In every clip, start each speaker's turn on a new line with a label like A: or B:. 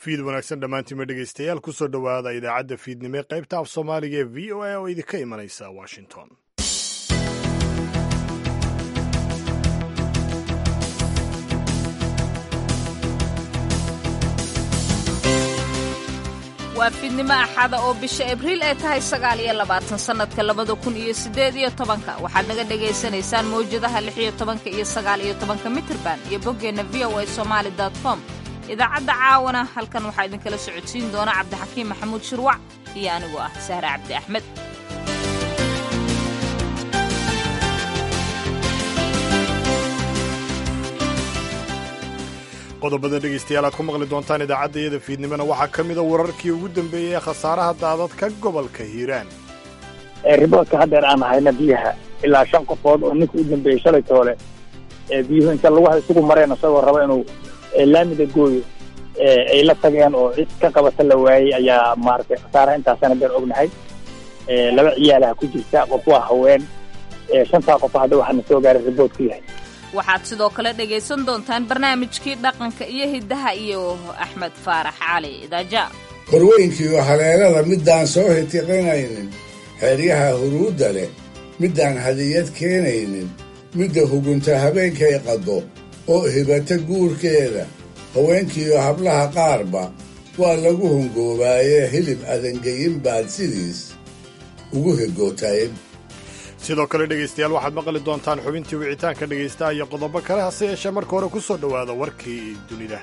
A: fiid wanaagsan dhammaantiinma dhegaystayaal kusoo dhowaada idaacadda fiidnimo ee qaybta af soomaaliga ee v o a oo idinka imanaysa washington
B: waa fiidnimo axada oo bisha abriil ay tahay sagaal iyo labaatan sannadka labada kun iyo siddeed iyo tobanka waxaad naga dhagaysanaysaan mawjadaha lix iyo tobanka iyo sagaal iyo tobanka mitirban iyo boggeenna v o a somaali com idaacadda caawana halkan waxaa idinkala socodsiin doona cabdixakiim maxamuud shirwac iyo anigoo ah sahre cabdi axmed
A: qodobada dhegaystayaal aad ku maqli doontaan idaacadda iyada fiidnimona waxaa ka mida wararkii ugu dambeeyey ee khasaaraha daadadka gobolka hiiraan
C: riboodka haddeer aan hayna biyaha ilaa shan qofood oo ninka u dambeeyey shalay toole ee biyuhu inta lagu isugu mareen isagoo raba inuu laamida gooyo ay la tageen oo cid ka qabata la waayey ayaa maaragtay khasaaraha intaasana been ognahay laba ciyaalaha ku jirta qof waa haween shantaa qof hadda waxaana soo gaaray riboodku yahay
B: waxaad sidoo kale dhegaysan doontaan barnaamijkii dhaqanka iyo hiddaha iyo axmed faarax cali idaaja
D: horweynkiiyo haleelada middaan soo hitiqinaynin xeryaha huruudda leh middaan hadiyad keenaynin midda hugunta habeenkay qaddo oo hibata guurkeeda haweenkiiyo hablaha qaarba waa lagu hungoobaaye hilib adangeyin baad sidiis ugu hegootayen
A: sidoo kale dhegaystayaal waxaad maqli doontaan xubintii wicitaanka dhegaystaha iyo qodobo kale hase yeeshee marka hore ku soo dhowaada warkii dunida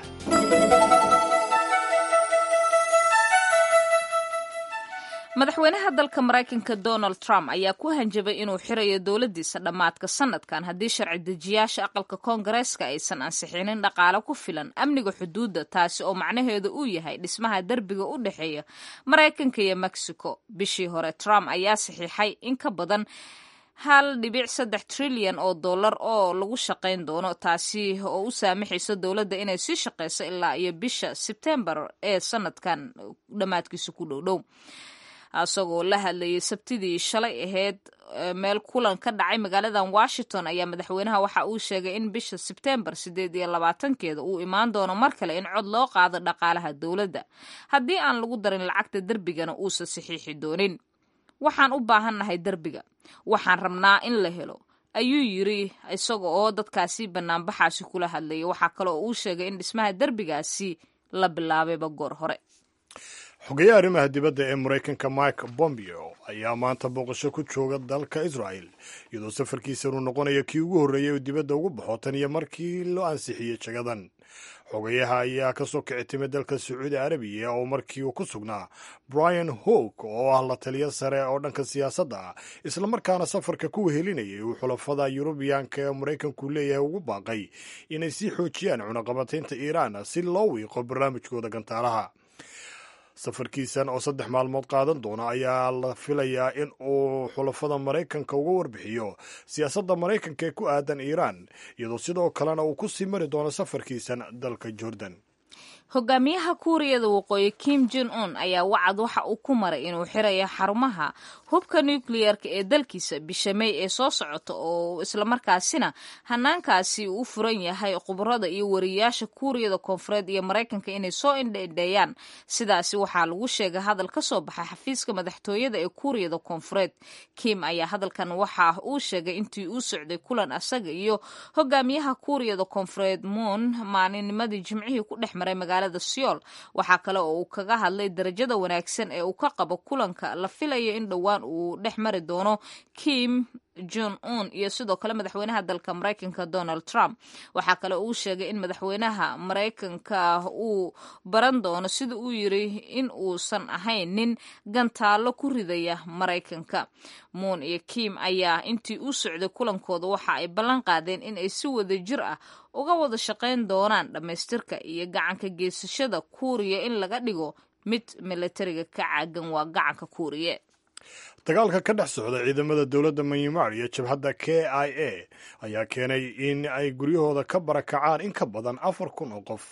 B: madaxweynaha dalka maraykanka donald trump ayaa ku hanjabay inuu xirayo dowladdiisa dhammaadka sanadkan haddii sharci dejiyaasha aqalka koongareeska aysan ansixinin dhaqaale ku filan amniga xuduudda taasi oo macnaheedu uu yahay dhismaha derbiga u dhexeeya maraykanka iyo mexico bishii hore trump ayaa saxiixay in ka badan hal dhibic saddex trilyan oo dollar oo lagu shaqayn doono taasi oo u saamaxayso dowladda inay sii shaqayso ilaa iyo bisha sebtembar ee sanadkan dhammaadkiisa ku dhowdhow isagoo la hadlayay sabtidii shalay ahayd meel kulan ka dhacay magaaladan washington ayaa madaxweynaha waxa uu sheegay in bisha sebtembar siddeed iyo labaatankeeda uu imaan doono mar kale in cod loo qaado dhaqaalaha dowladda haddii aan lagu darin lacagta derbigana uusan saxiixi doonin waxaan u baahannahay derbiga waxaan rabnaa in la helo ayuu yiri isaga oo dadkaasi banaanbaxaasi kula hadlayay waxaa kale oo uu sheegay in dhismaha derbigaasi la bilaabayba goor hore
A: xogeyaha arrimaha dibadda ee maraykanka mike bombeo ayaa maanta booqasho ku jooga dalka israel iyadoo safarkiisa inuu noqonayo kii ugu horreeyey oo dibadda ugu baxo tan iyo markii loo ansixiyey jagadan xogayaha ayaa ka soo kici timid dalka sacuudi arabiya oo markii uu ku sugnaa brian howk oo ah la taliya sare oo dhanka siyaasadda ah islamarkaana safarka ku wehelinayay uu xulafada yurubiyaanka ee maraykanku leeyahay ugu baaqay inay sii xoojiyaan cunaqabataynta iiraan si loo wiiqo barnaamijkooda gantaalaha safarkiisan oo saddex maalmood qaadan doona ayaa la filayaa in uu xulafada maraykanka uga warbixiyo siyaasadda maraykanka ee ku aadan iiraan iyadoo sidoo kalena uu ku sii mari doono safarkiisan dalka jordan
B: hogaamiyaha kuuriyada waqooyi kim jon un ayaa wacad waxa uu ku maray inuu xirayo xarumaha hubka nukliyeerka ee dalkiisa bisha may ee soo socota oo islamarkaasina hanaankaasi u furan yahay khubarada iyo wariyaasha kuuriyada koonfureed iyo maraykanka inay soo indhaindheeyaan sidaasi waxaa lagu sheegay hadal ka soo baxay xafiiska madaxtooyada ee kuuriyada koonfureed kim ayaa hadalkan waxa uu sheegay intii uu socday kulan asaga iyo hogaamiyaha kuuriyada koonfureed moon maalinnimadii jimcihii ku dhex maray magaalada seoul waxaa kale oo uu kaga hadlay darajada wanaagsan ee uu ka qabo kulanka la filayo in dhowaan uu dhex mari doono kim jon un iyo sidoo kale madaxweynaha dalka maraykanka donald trump waxaa kale uu sheegay in madaxweynaha maraykanka uu baran doono sida uu yiri in uusan ahayn nin gantaallo ku ridaya maraykanka muun iyo kim ayaa intii u socday kulankooda waxa ay ballan qaadeen in ay si wada jir ah uga wada shaqayn doonaan dhammaystirka iyo gacanka geysashada kuuriya in laga dhigo mid milatariga ka caagan waa gacanka kuuriye
A: dagaalka ka dhex socda ciidamada dowladda myanmar iyo jabhadda k i a ayaa keenay in ay guryahooda ka barakacaan in ka badan afar kun oo qof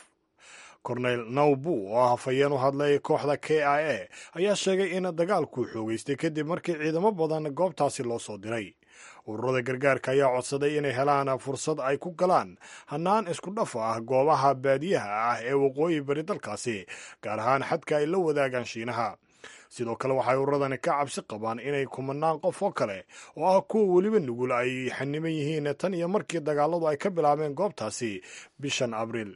A: cornel nawbu oo ah hafayeen u hadlay kooxda k i a ayaa sheegay in dagaalku xoogeystay kadib markii ciidamo badan goobtaasi loo soo diray ururada gargaarka ayaa codsaday inay helaan fursad ay ku galaan hannaan isku dhaf ah goobaha baadiyaha ah ee waqooyi bari dalkaasi gaar ahaan xadka ay la wadaagaan shiinaha sidoo kale waxay ururadani ka cabsi qabaan inay kumanaan qof oo kale oo ah kuwa weliba nugul ay xaniban yihiin tan iyo markii dagaaladu ay ka bilaabeen goobtaasi bishan abriil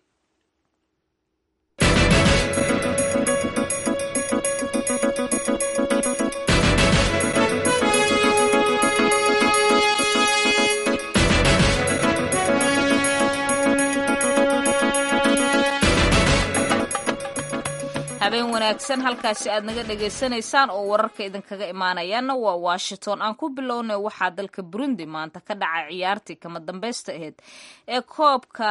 B: habeen wanaagsan halkaasi aad naga dhagaysanaysaan oo wararka idinkaga imaanayaana waa washington aan ku bilownay waxaa dalka burundi maanta ka dhacay ciyaartii kama dambaysta ahayd ee koobka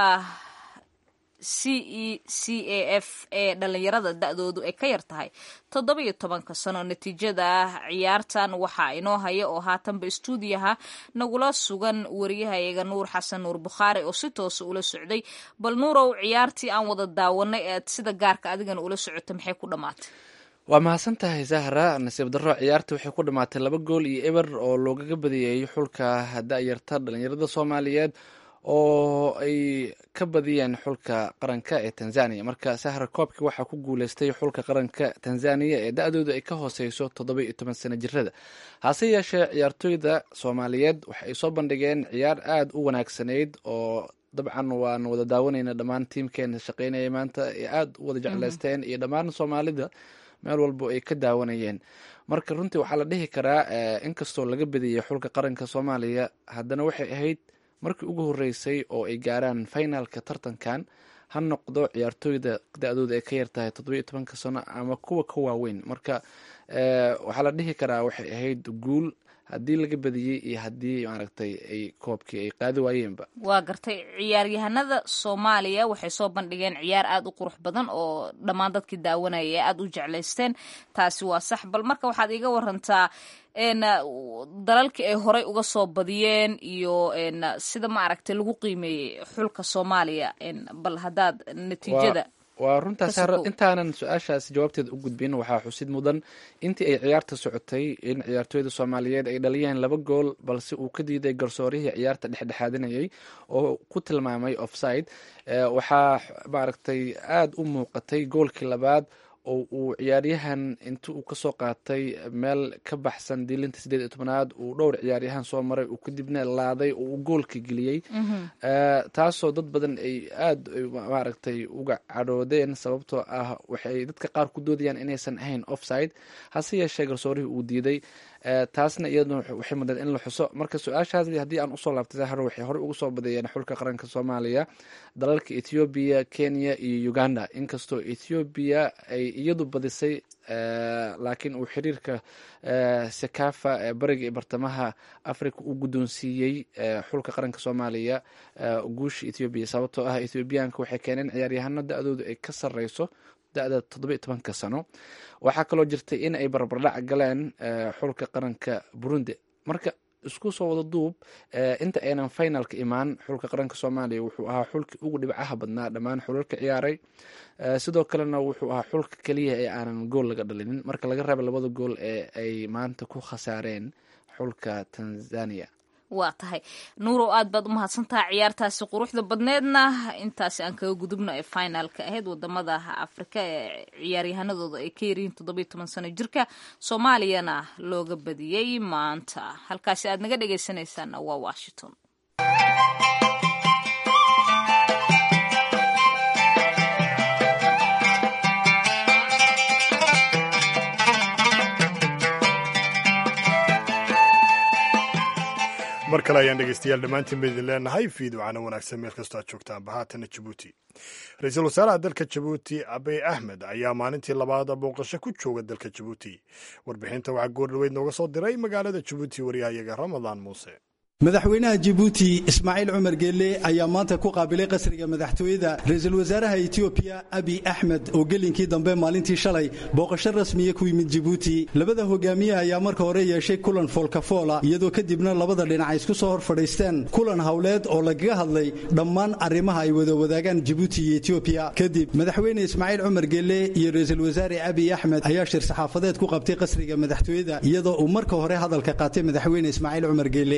B: c e c a f ee dhalinyarada da-doodu ay ka yar tahay toddoba iyo tobanka sano natiijada ciyaartan waxaa inoo haya oo haatanba istuudiyaha nagula sugan wariyahayaga nuur xasan nuur bukhaari oo si toosa ula socday bal nuurow ciyaartii aan wada daawanay eed sida gaarka adigana ula socota maxay ku dhammaatay
E: waa mahadsan tahay zahra nasiib darro ciyaarta waxay ku dhammaatay laba gool iyo eber oo loogaga badiyey xulka da-yarta dhalinyarada soomaaliyeed oo ay ka badiyeen xulka qaranka ee tanzania marka sahra koobki waxaa ku guuleystay xulka qaranka tanzania ee da-doodu ay ka hooseyso toddoba iyo toban sano jirada hase yeeshee ciyaartooyda soomaaliyeed waxa ay soo bandhigeen ciyaar aada u wanaagsanayd oo dabcan waan wada daawanayna dhammaan tiimkeena shaqeynaya maanta ee aada u wada jecleysteen iyo dhammaan soomaalida meel walbo ay ka daawanayeen marka runtii waxaa la dhihi karaa inkastoo laga badiyey xulka qaranka soomaaliya haddana waxay ahayd markii ugu horeysay oo ay gaaraan finalka tartankan ha noqdo ciyaartooyda da-dooda ay ka yartahay toddoba iyo tobanka sano ama kuwa ka waaweyn marka waxaa la dhihi karaa waxay ahayd guul haddii laga badiyey iyo haddii maaragtay ay koobkii ay qaadi waayeenba
B: waa gartay ciyaaryahanada soomaaliya waxay soo bandhigeen ciyaar aada u qurux badan oo dhammaan dadkii daawanaya ee aada u jeclaysteen taasi waa sax bal marka waxaad iiga warantaa dalalkii ay horey uga soo badiyeen iyo sida maaragtay lagu qiimeeyey xulka soomaaliya bal haddaad natiijada
E: waa runtaas intaanan su-aashaas jawaabteeda u gudbin waxaa xusid mudan intii ay ciyaarta socotay in ciyaartooyda soomaaliyeed ay dhaliyeen laba gool balse uu ka diiday garsoorihii ciyaarta dhexdhexaadinayay oo ku tilmaamay offside waxaa maaragtay aada u muuqatay goolkii labaad oo uu ciyaaryahan inti uu kasoo qaatay meel ka baxsan diilinta sideed iyo tobnaad uu dhowr ciyaaryahan soo maray uu kadibna laaday oo uu goolka geliyey taasoo dad badan ay aada maaragtay uga cadhoodeen sababtoo ah waxay dadka qaar ku doodayaan inaysan ahayn offside hase yeeshee garsoorihii uu diiday taasna iyaduna waxay mudeen in la xuso marka su-aashaas haddii aan usoo laabtay sahro waxay horey uga soo badeeyeen xulka qaranka soomaaliya dalalka ethoobiya kenya iyo uganda inkastoo ethoobiya ay iyadu badisay laakiin uu xiriirka sekafa ee bariga iyo bartamaha africa uu guddoonsiiyey xulka qaranka soomaaliya guusha ethoobiya sababtoo ah ethoobiyaanka waxay keeneen ciyaaryahano da-doodu ay ka sareyso da-da toddoba iyo tobanka sano waxaa kaloo jirtay in ay barbardhac galeen xulka qaranka burundi marka isku soo wada duub inta aynan finalka imaan xulka qaranka soomaaliya wuxuu ahaa xulkii ugu dhibcaha badnaa dhammaan xulalka ciyaaray sidoo kalena wuxuu ahaa xulka keliya ee aanan gool laga dhalinin marka laga reeba labada gool ee ay maanta ku khasaareen xulka tanzania
B: waa tahay nuurow aad baad u mahadsantaha ciyaartaasi quruxda badneedna intaasi aan kaga gudubno ee finalka ahayd wadamada afrika ee ciyaaryahanadooda ay ka yaryihiin toddobiyo toban sano jirka soomaaliyana looga badiyey maanta halkaasi aad naga dhegaysanaysaana waa washington
A: mar kale ayaan dhegeystayaal dhammaantiin ba idin leenahay fiidwacana wanaagsan meel kastoo aad joogtaan bahaatana jabuuti ra-iisul wasaaraha dalka jabuuti abiy axmed ayaa maalintii labaad booqasho ku jooga dalka jabuuti warbixinta waxaa goordhaweyd nooga soo diray magaalada jabuuti waryahayaga ramadaan muuse
F: madaxweynaha jibuuti ismaaciil cumar geelle ayaa maanta ku qaabilay qasriga madaxtooyada ra-iisul wasaaraha etoobiya abiy axmed oo gelinkii dambe maalintii shalay booqasho rasmiya ku yimid jibuuti labada hogaamiye ayaa marka hore yeeshay kulan foolkafoola iyadoo kadibna labada dhinac ay isku soo hor fadhiisteen kulan howleed oo lagaga hadlay dhammaan arrimaha ay wada wadaagaan jibuuti iyo etoobiya kadib madaxweyne ismaaciil cumar geelle iyo ra-iisul wasaare abiy axmed ayaa shir saxaafadeed ku qabtay qasriga madaxtooyada iyadoo uu marka hore hadalka qaatay madaxweyne ismaaciil cumar geelle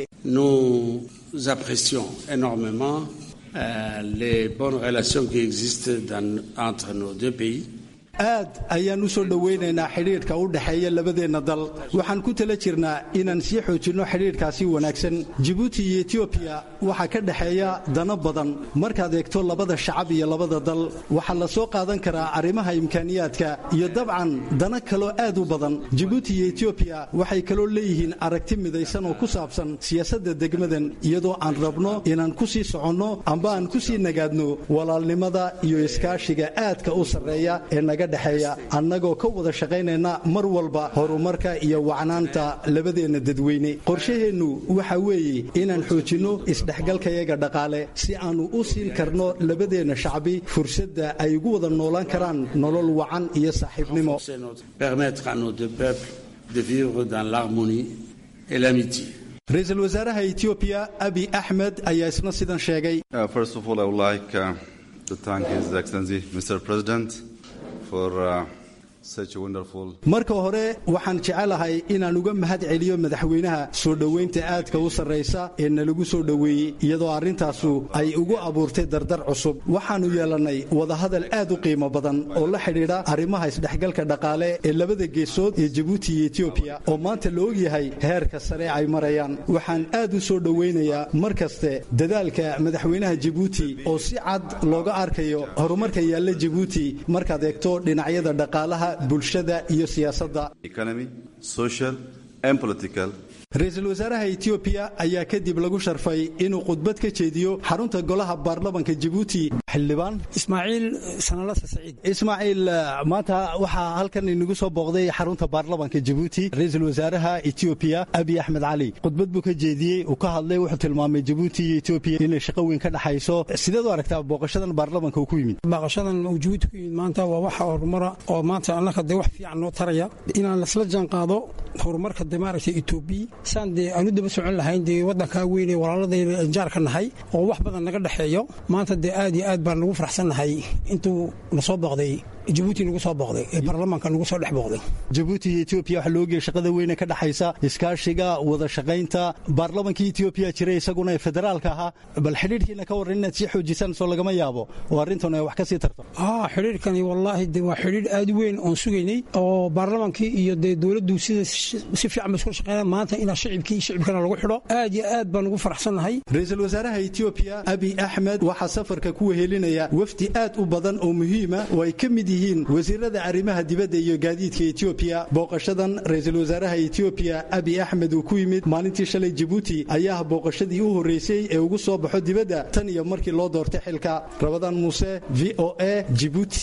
G: Nous apprécions énormément euh, les bonnes relations qui existent dans, entre nos deux pays.
F: aad ayaan u soo dhowaynaynaa xidhiidhka u dhexeeya labadeenna dal waxaan ku tala jirnaa inaan sii xoojinno xidhiidhkaasi wanaagsan jibuuti iyo etiobiya waxaa ka dhexeeya dano badan markaad eegto labada shacab iyo labada dal waxaa la soo qaadan karaa arrimaha imkaaniyaadka iyo dabcan dano kaloo aad u badan jibuuti iyo etiobiya waxay kaloo leeyihiin aragti midaysan oo ku saabsan siyaasadda degmadan iyadoo aan rabno inaan ku sii soconno amba aan ku sii nagaadno walaalnimada iyo iskaashiga aadka u sarreeya ee naga dhexeeya annagoo ka wada shaqaynayna mar walba horumarka iyo wacnaanta labadeenna dadweyne qorshaheennu waxa weeye inaan xoojinno isdhexgalkayaga dhaqaale si aannu u siin karno labadeenna shacbi fursadda ay ugu wada noolaan karaan nolol wacan iyo saaxiibnimo
G: Permettre à nos deux peuples de vivre dans l'harmonie et l'amitié.
F: ra-iisul wasaaraha etoobiya abi axmed ayaa isna sidan sheegay
H: Uh, first of all, I would like uh, to thank His Excellency, Mr. President, for uh, such a wonderful
F: marka hore waxaan jecelahay inaan uga mahad celiyo madaxweynaha soo dhowaynta aadka u sarraysa ee nalagu soo dhoweeyey iyadoo arrintaasu ay ugu abuurtay dardar cusub waxaannu yeelannay wadahadal aad u qiimo badan oo la xidhiidha arrimaha isdhexgalka dhaqaale ee labada geesood ee jibuuti iyo etoobiya oo maanta la ogyahay heerka sare ay marayaan waxaan aad u soo dhowaynayaa mar kaste dadaalka madaxweynaha jibuuti oo si cad looga arkayo horumarka yaalla jibuuti markaad eegto dhinacyada dhaqaalaha bulshada iyo siyaasadda
H: economy, social, and political
F: ra-iisul wasaaraha etoobiya ayaa kadib lagu sharfay inuu khudbad ka jeediyo xarunta golaha baarlamanka jibuuti xildhibaan
I: ismaaciil sanalasa saciid
F: ismaaciil maanta waxaa halkan inagu soo booqday xarunta baarlamanka jibuuti ra-iisul wasaaraha etoobiya abiy axmed cali khudbad buu ka jeediyey uu ka hadlay wuxuu tilmaamay jibuuti iyo etoobiya inay shaqo weyn ka dhexayso sideed u aragtaa booqashadan baarlamanka uu ku yimid
I: baaqashadan uu jibuuti ku yimid maanta waa waxa horumara oo maanta annaka dee wax fiican noo taraya inaan lasla jaan qaado horumarka dee maaragtay etoobiya saan dee aanu daba socon lahayn dee waddankaa weyn ee walaaladayna jaar ka nahay oo wax badan naga dhexeeyo maanta dee aad iyo aad baan nagu faraxsannahay intuu na soo booqday jibuuti nagu soo booqday ee baarlamaanka nagu soo dhex booqday
F: jibuuti iyo etoobiya waxaa loogeeyay shaqada weyne ka dhexaysa iskaashiga wada shaqaynta baarlamankii etoobiya jiray isaguna ee federaalka ahaa bal xidhiidhkiina ka warran inaad sii xoojisaan soo lagama yaabo oo arrintan ay wax ka sii tarto
I: haa xidhiidhkani wallaahi dee waa xidhiidh aad u weyn oon sugaynay oo baarlamaankii iyo dee dowladdu sida si fiican ba iskula shaqeynaya maanta inaa shicibkii shicibkana lagu xidho aad iyo aad baan ugu faraxsannahay
F: ra-iisul wasaaraha etoobiya abiy axmed waxaa safarka ku wehelinaya wafdi aad u badan oo muhiima oo ay ka mid yihiin wasiirada arrimaha dibadda iyo gaadiidka etoobiya booqashadan ra-iisul wasaaraha etoobiya abiy axmed uu ku yimid maalintii shalay jibuuti ayaa booqashadii u horreysay ee ugu soo baxo dibadda tan iyo markii loo doortay xilka rabadaan muuse v o a jibuuti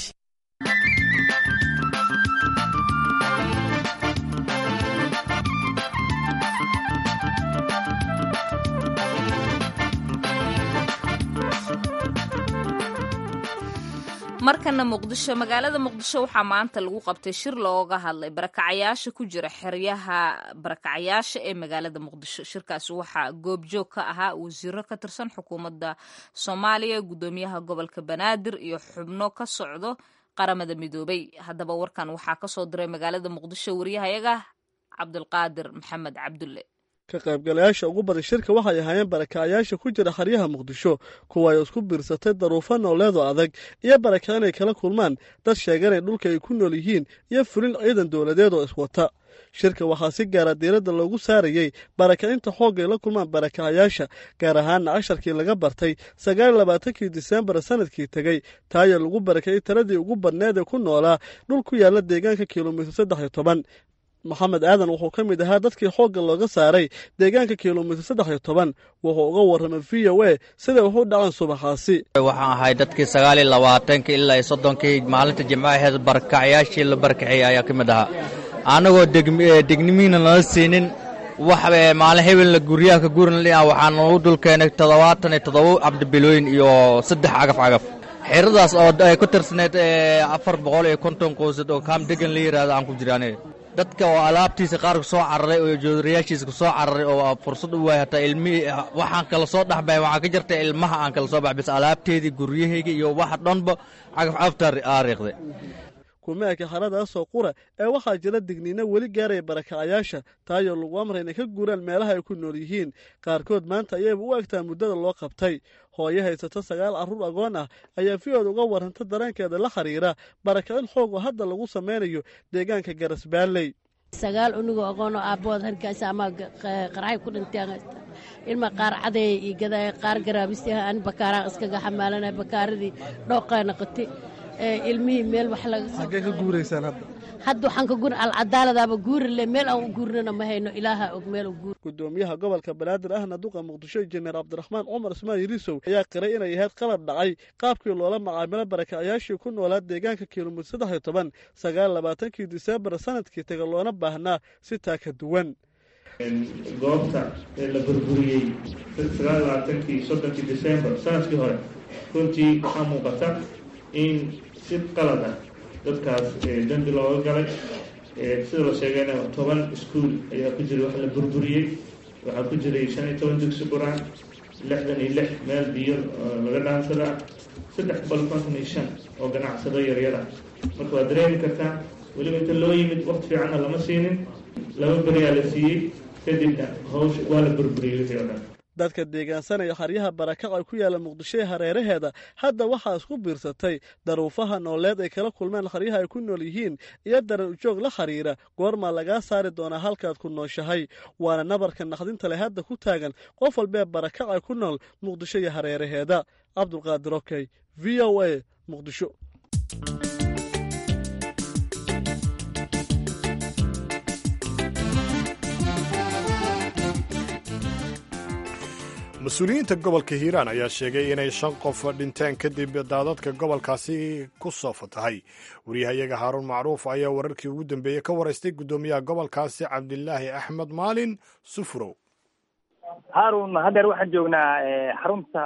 B: markana muqdisho magaalada muqdisho waxaa maanta lagu qabtay shir looga hadlay barakacayaasha ku jira xeryaha barakacayaasha ee magaalada muqdisho shirkaasi waxaa goobjoog ka ahaa wasiiro ka tirsan xukuumadda soomaaliya gudoomiyaha gobolka banaadir iyo xubno ka socdo qaramada midoobay haddaba warkan waxaa kasoo diray magaalada muqdisho wariyahayaga cabdulqaadir maxamed cabdulle
J: ka qaybgalayaasha ugu badan shirka waxay ahaayeen barakacayaasha ku jira xeryaha muqdisho kuwa ay isku biirsatay daruufo nooleedoo adag iyo baraka inay kala kulmaan dad sheeganay dhulka ay ku nool yihiin iyo fulin ciidan dowladeed oo iswata shirka waxaa si gaara diiradda loogu saarayey barakacinta xoogga ay la kulmaan barakacayaasha gaar ahaanna casharkii laga bartay sagaal labaatankii disembar sanadkii tegey taaya lagu barakayay taladii ugu badneed ee ku noolaa dhul ku yaalla deegaanka kilomitir saddex iyo toban maxamed aadan wuxuu ka mid ahaa dadkii xoogga looga saaray deegaanka kilomitir saddex iyo toban wuxuu uga warramay v o a siday wax u dhacaan subaxaasi
K: waxaan ahay dadkii sagaal iyo labaatanka ilaa iyo soddonkii maalinta jimco aheed barakacayaashii la barakaciyey ayaa ka mid ahaa annagoo degnimiina nala siinin wax maalin hebelna guryaha ka gurin waxaa nagu dul keenay toddobaatan iyo toddoba cabdibilooyin iyo saddex cagaf cagaf xeradaas oo ay ku tirsaneyd afar boqol iyo konton qoysad oo kaam degan la yidhahdo aan ku jiraan dadka oo alaabtiisa qaar ku soo cararay oo joodarayaashiisa ku soo cararay oo fursad u waay hataa ilmihii waxaan kala soo dhexbay waxaa ka jirta ilmaha aan kala soo bax bis alaabteedii guryahayga iyo waxa dhanba cagaf cagafta aariiqday
J: kuma eka haradaasoo qura ee waxaa jira digniino weli gaaraya barakacayaasha taayoo lagu amray inay ka guuraan meelaha ay ku nool yihiin qaarkood maanta ayayba u egtaa muddada loo qabtay hooyo haysata sagaal carruur agoon ah ayaa v-ood uga warranta dareenkeeda la xiriira barakicin xoog oo hadda lagu samaynayo deegaanka garasbaalley
L: sagaal unigoo aqoonoo aabbood hargeysa ama qarxay ku dhinteen ilma qaar cadeeya iyo gadaaya qaar garaabistaha aan bakaaraan iskaga xamaalanay bakaaradii dhooqaa naqati ilmihii meel wax laga
J: xaggee ka guuraysaan hadda
L: hadda waxaan ka guurin alcadaaladaaba guurile meel aan u guurnana ma hayno ilaaha og meel u guur
J: gudoomiyaha gobolka banaadir ahna duqa muqdisho injineer cabdiraxmaan cumar ismaan yirisow ayaa qiray inay ahayd qalad dhacay qaabkii loola macaamilo barakacayaashii ku noolaa deegaanka kilomitir saddex iyo toban sagaal labaatankii diseembar sanadkii taga loona baahnaa si taa ka duwan
M: goobta ee la burburiyey sagaal labaatankii soddonkii disembar sanadkii hore runtii waxaa muuqata in si qalad ah dadkaas dembi looga galay sida la sheegayna toban iskuol ayaa ku jiray wax la burburiyey waxaa ku jiray shan iyo toban dugsi qur-aan lixdan iyo lix meel biyo laga dhaansadaa saddex boqol konton iyo shan oo ganacsado yaryar ah marka waad dareemi kartaa weliba inta loo yimid waqti fiicanna lama siinin laba beriyaa la siiyey kadibna hawsha waa la burburiyey wixii oo dhan
J: dadka deegaansanaya xaryaha barakac ay ku yaalla muqdisho ee hareeraheeda hadda waxaa isku biirsatay daruufaha nooleed ay kala kulmeen xaryaha ay ku nool yihiin iyo daran ujoog la xiriira goormaa lagaa saari doonaa halkaad ku nooshahay waana nabarka naqdinta leh hadda ku taagan qof walbee barakac ay ku nool muqdisho iyo hareeraheeda cabdulqaadir okey v o a muqdisho
A: mas-uuliyiinta gobolka hiiraan ayaa sheegay inay shan qof dhinteen kadib daadadka gobolkaasi ku soo fatahay wariyahayaga haaruun macruuf ayaa wararkii ugu dambeeyey ka waraystay guddoomiyaha gobolkaasi cabdilaahi axmed maalin sufrow
C: haarun haddeer waxaan joognaa xarunta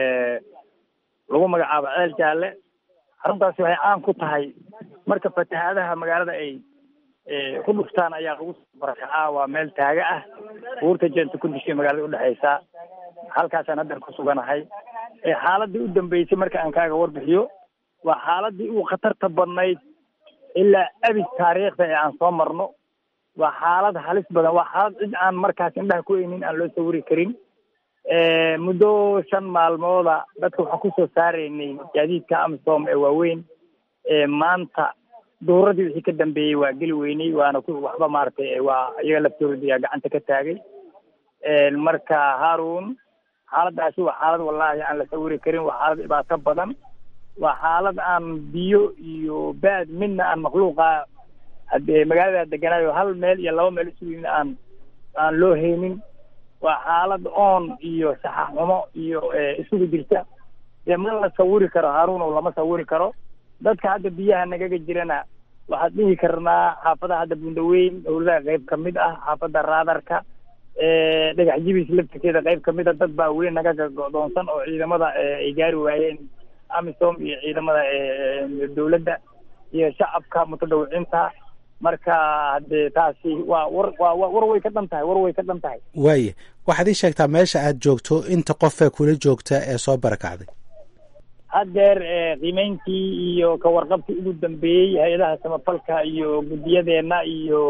C: lagu magacaabo ceel jaalle xaruntaasi waxay caan ku tahay marka fatahaadaha magaalada ay ku dhuftaan ayaa lagu barakacaa waa meel taaga ah buurta jeenta ku dishay magaalada udhexaysa halkaasaan haddeer ku suganahay xaaladii u dambeysay marka aan kaaga warbixiyo waa xaaladii ugu khatarta badnayd ilaa abid taariikhda ee aan soo marno waa xaalad halis badan waa xaalad cid aan markaas indhaha ku eynin aan loo sawiri karin muddo shan maalmooda dadka waxaan kusoo saaraynay gaadiidka amisom ee waaweyn maanta duuradii wixii ka dambeeyey waa geli weynay waana ku waxba maaragtay waa iyaga laftooda ayaa gacanta ka taagay marka haarun xaaladaasi waa xaalad wallaahi aan la sawiri karin waa xaalad dhibaato badan waa xaalad aan biyo iyo baad midna aan makhluuqa haddee magaalada deganaayo hal meel iyo laba meel isugu yimid aan aan loo haynin waa xaalad oon iyo saxaxumo iyo isugu jirta dee ma la sawiri karo haarun oo lama sawiri karo dadka hadda biyaha nagaga jirana waxaad dhihi karnaa xaafadaha hadda bundaweyn howladaha qayb ka mid ah xaafadda raadarka dhagax jibis laftirkeeda qayb ka mid a dad baa weli nagaga go'doonsan oo ciidamada ay gaari waayeen amisom iyo ciidamada dowladda iyo shacabka mutadawiciinta marka haddee taasi waa war waa war way ka dhan tahay war way ka dhan tahay
N: waaye waxaad ii sheegtaa meesha aad joogto inta qofee kula joogta ee soo barakacday
C: haddeer qiimeynkii iyo ka warqabkii ugu dambeeyey hay-adaha samafalka iyo guddiyadeenna iyo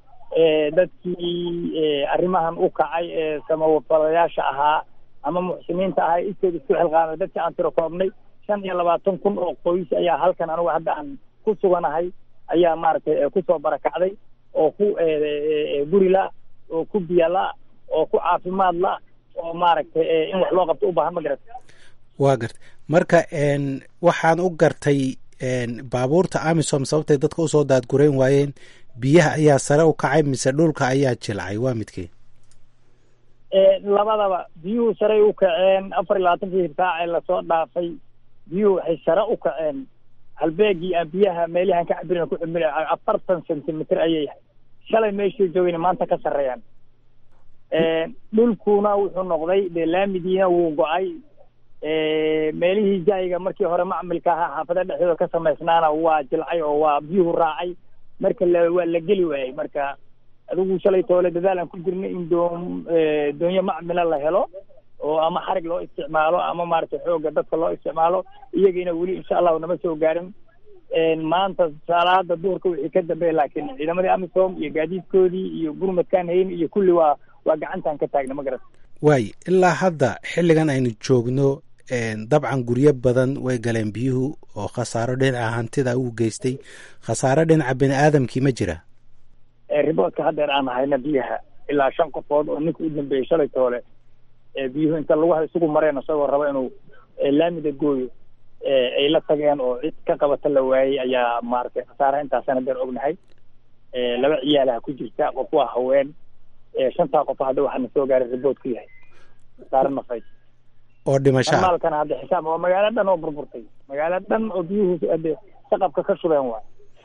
C: dadkii arrimahan u kacay ee samafalayaasha ahaa ama muxsiniinta ahaa iskood isku xilqaamay dadkii aan tiro koobnay shan iyo labaatan kun oo qoys ayaa halkan anigu hadda aan ku suganahay ayaa maaragtay kusoo barakacday oo ku guri la oo ku biyo la oo ku caafimaad la oo maaragtay in wax loo qabto u baahan ma garata
N: waa gartay marka waxaan u gartay baabuurta amisom sababtay dadka usoo daadgurayn waayeen biyaha ayaa sare u kacay mise dhulka ayaa jilcay waa midkii
C: labadaba biyuhu saray u kaceen afar iyo labaatankii saac ee lasoo dhaafay biyuhu waxay sare u kaceen halbeegii aan biyaha meelihan ka cabirina ku cimil afartan centimitr ayay shalay meeshii joogayna maanta ka sarreeyaan dhulkuna wuxuu noqday dee laamidiina wuu go-ay meelihii jaayiga markii hore macmilka ahaa xaafada dhexdooda ka samaysnaana waa jilcay oo waa biyuhu raacay marka la waa la geli waayey marka adigu shalay toole dadaal aan ku jirnay in doon doonyo macmila la helo oo ama xarig loo isticmaalo ama maaragtay xoogga dadka loo isticmaalo iyagiina weli insha allahu nama soo gaarin maanta salaada duhurka wixii ka dambeeya laakiin ciidamadii amisom iyo gaadiidkoodii iyo gurmadkaan hayn iyo kulli waa waa gacantaan ka taagna ma garat
N: waay ilaa hadda xilligan aynu joogno dabcan guryo badan way galeen biyuhu oo khasaaro dhinaca hantida uu geystay khasaaro dhinaca bini aadamkii ma jira
C: riboodka haddeer aan hayna biyaha ilaa shan qofood oo ninka u dambeeyey shalay toole biyuhu inta lagu isugu mareen isagoo raba inuu laamida gooyo ay la tageen oo cid ka qabata la waayey ayaa maaragtay khasaaraha intaasaan haddeer ognahay laba ciyaalaha ku jirta qof waa haween shantaa qof hadda waxaana soo gaaray ribood ku yahay khasaare nafay
N: oo dhimashaa
C: maalkana hadda xisaab waa magaalo dhan oo burburtay magaalo dhan oo biyuhu hadde shaqabka ka shubeen waay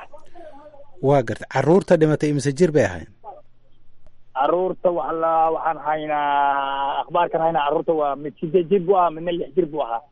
N: waa gartay carruurta dhimatay imise jir bay ahayn
C: carruurta wala waxaan haynaa akhbaarkan haynaa carruurta waa mid sideed jir buu ahaa midna lix jir buu ahaa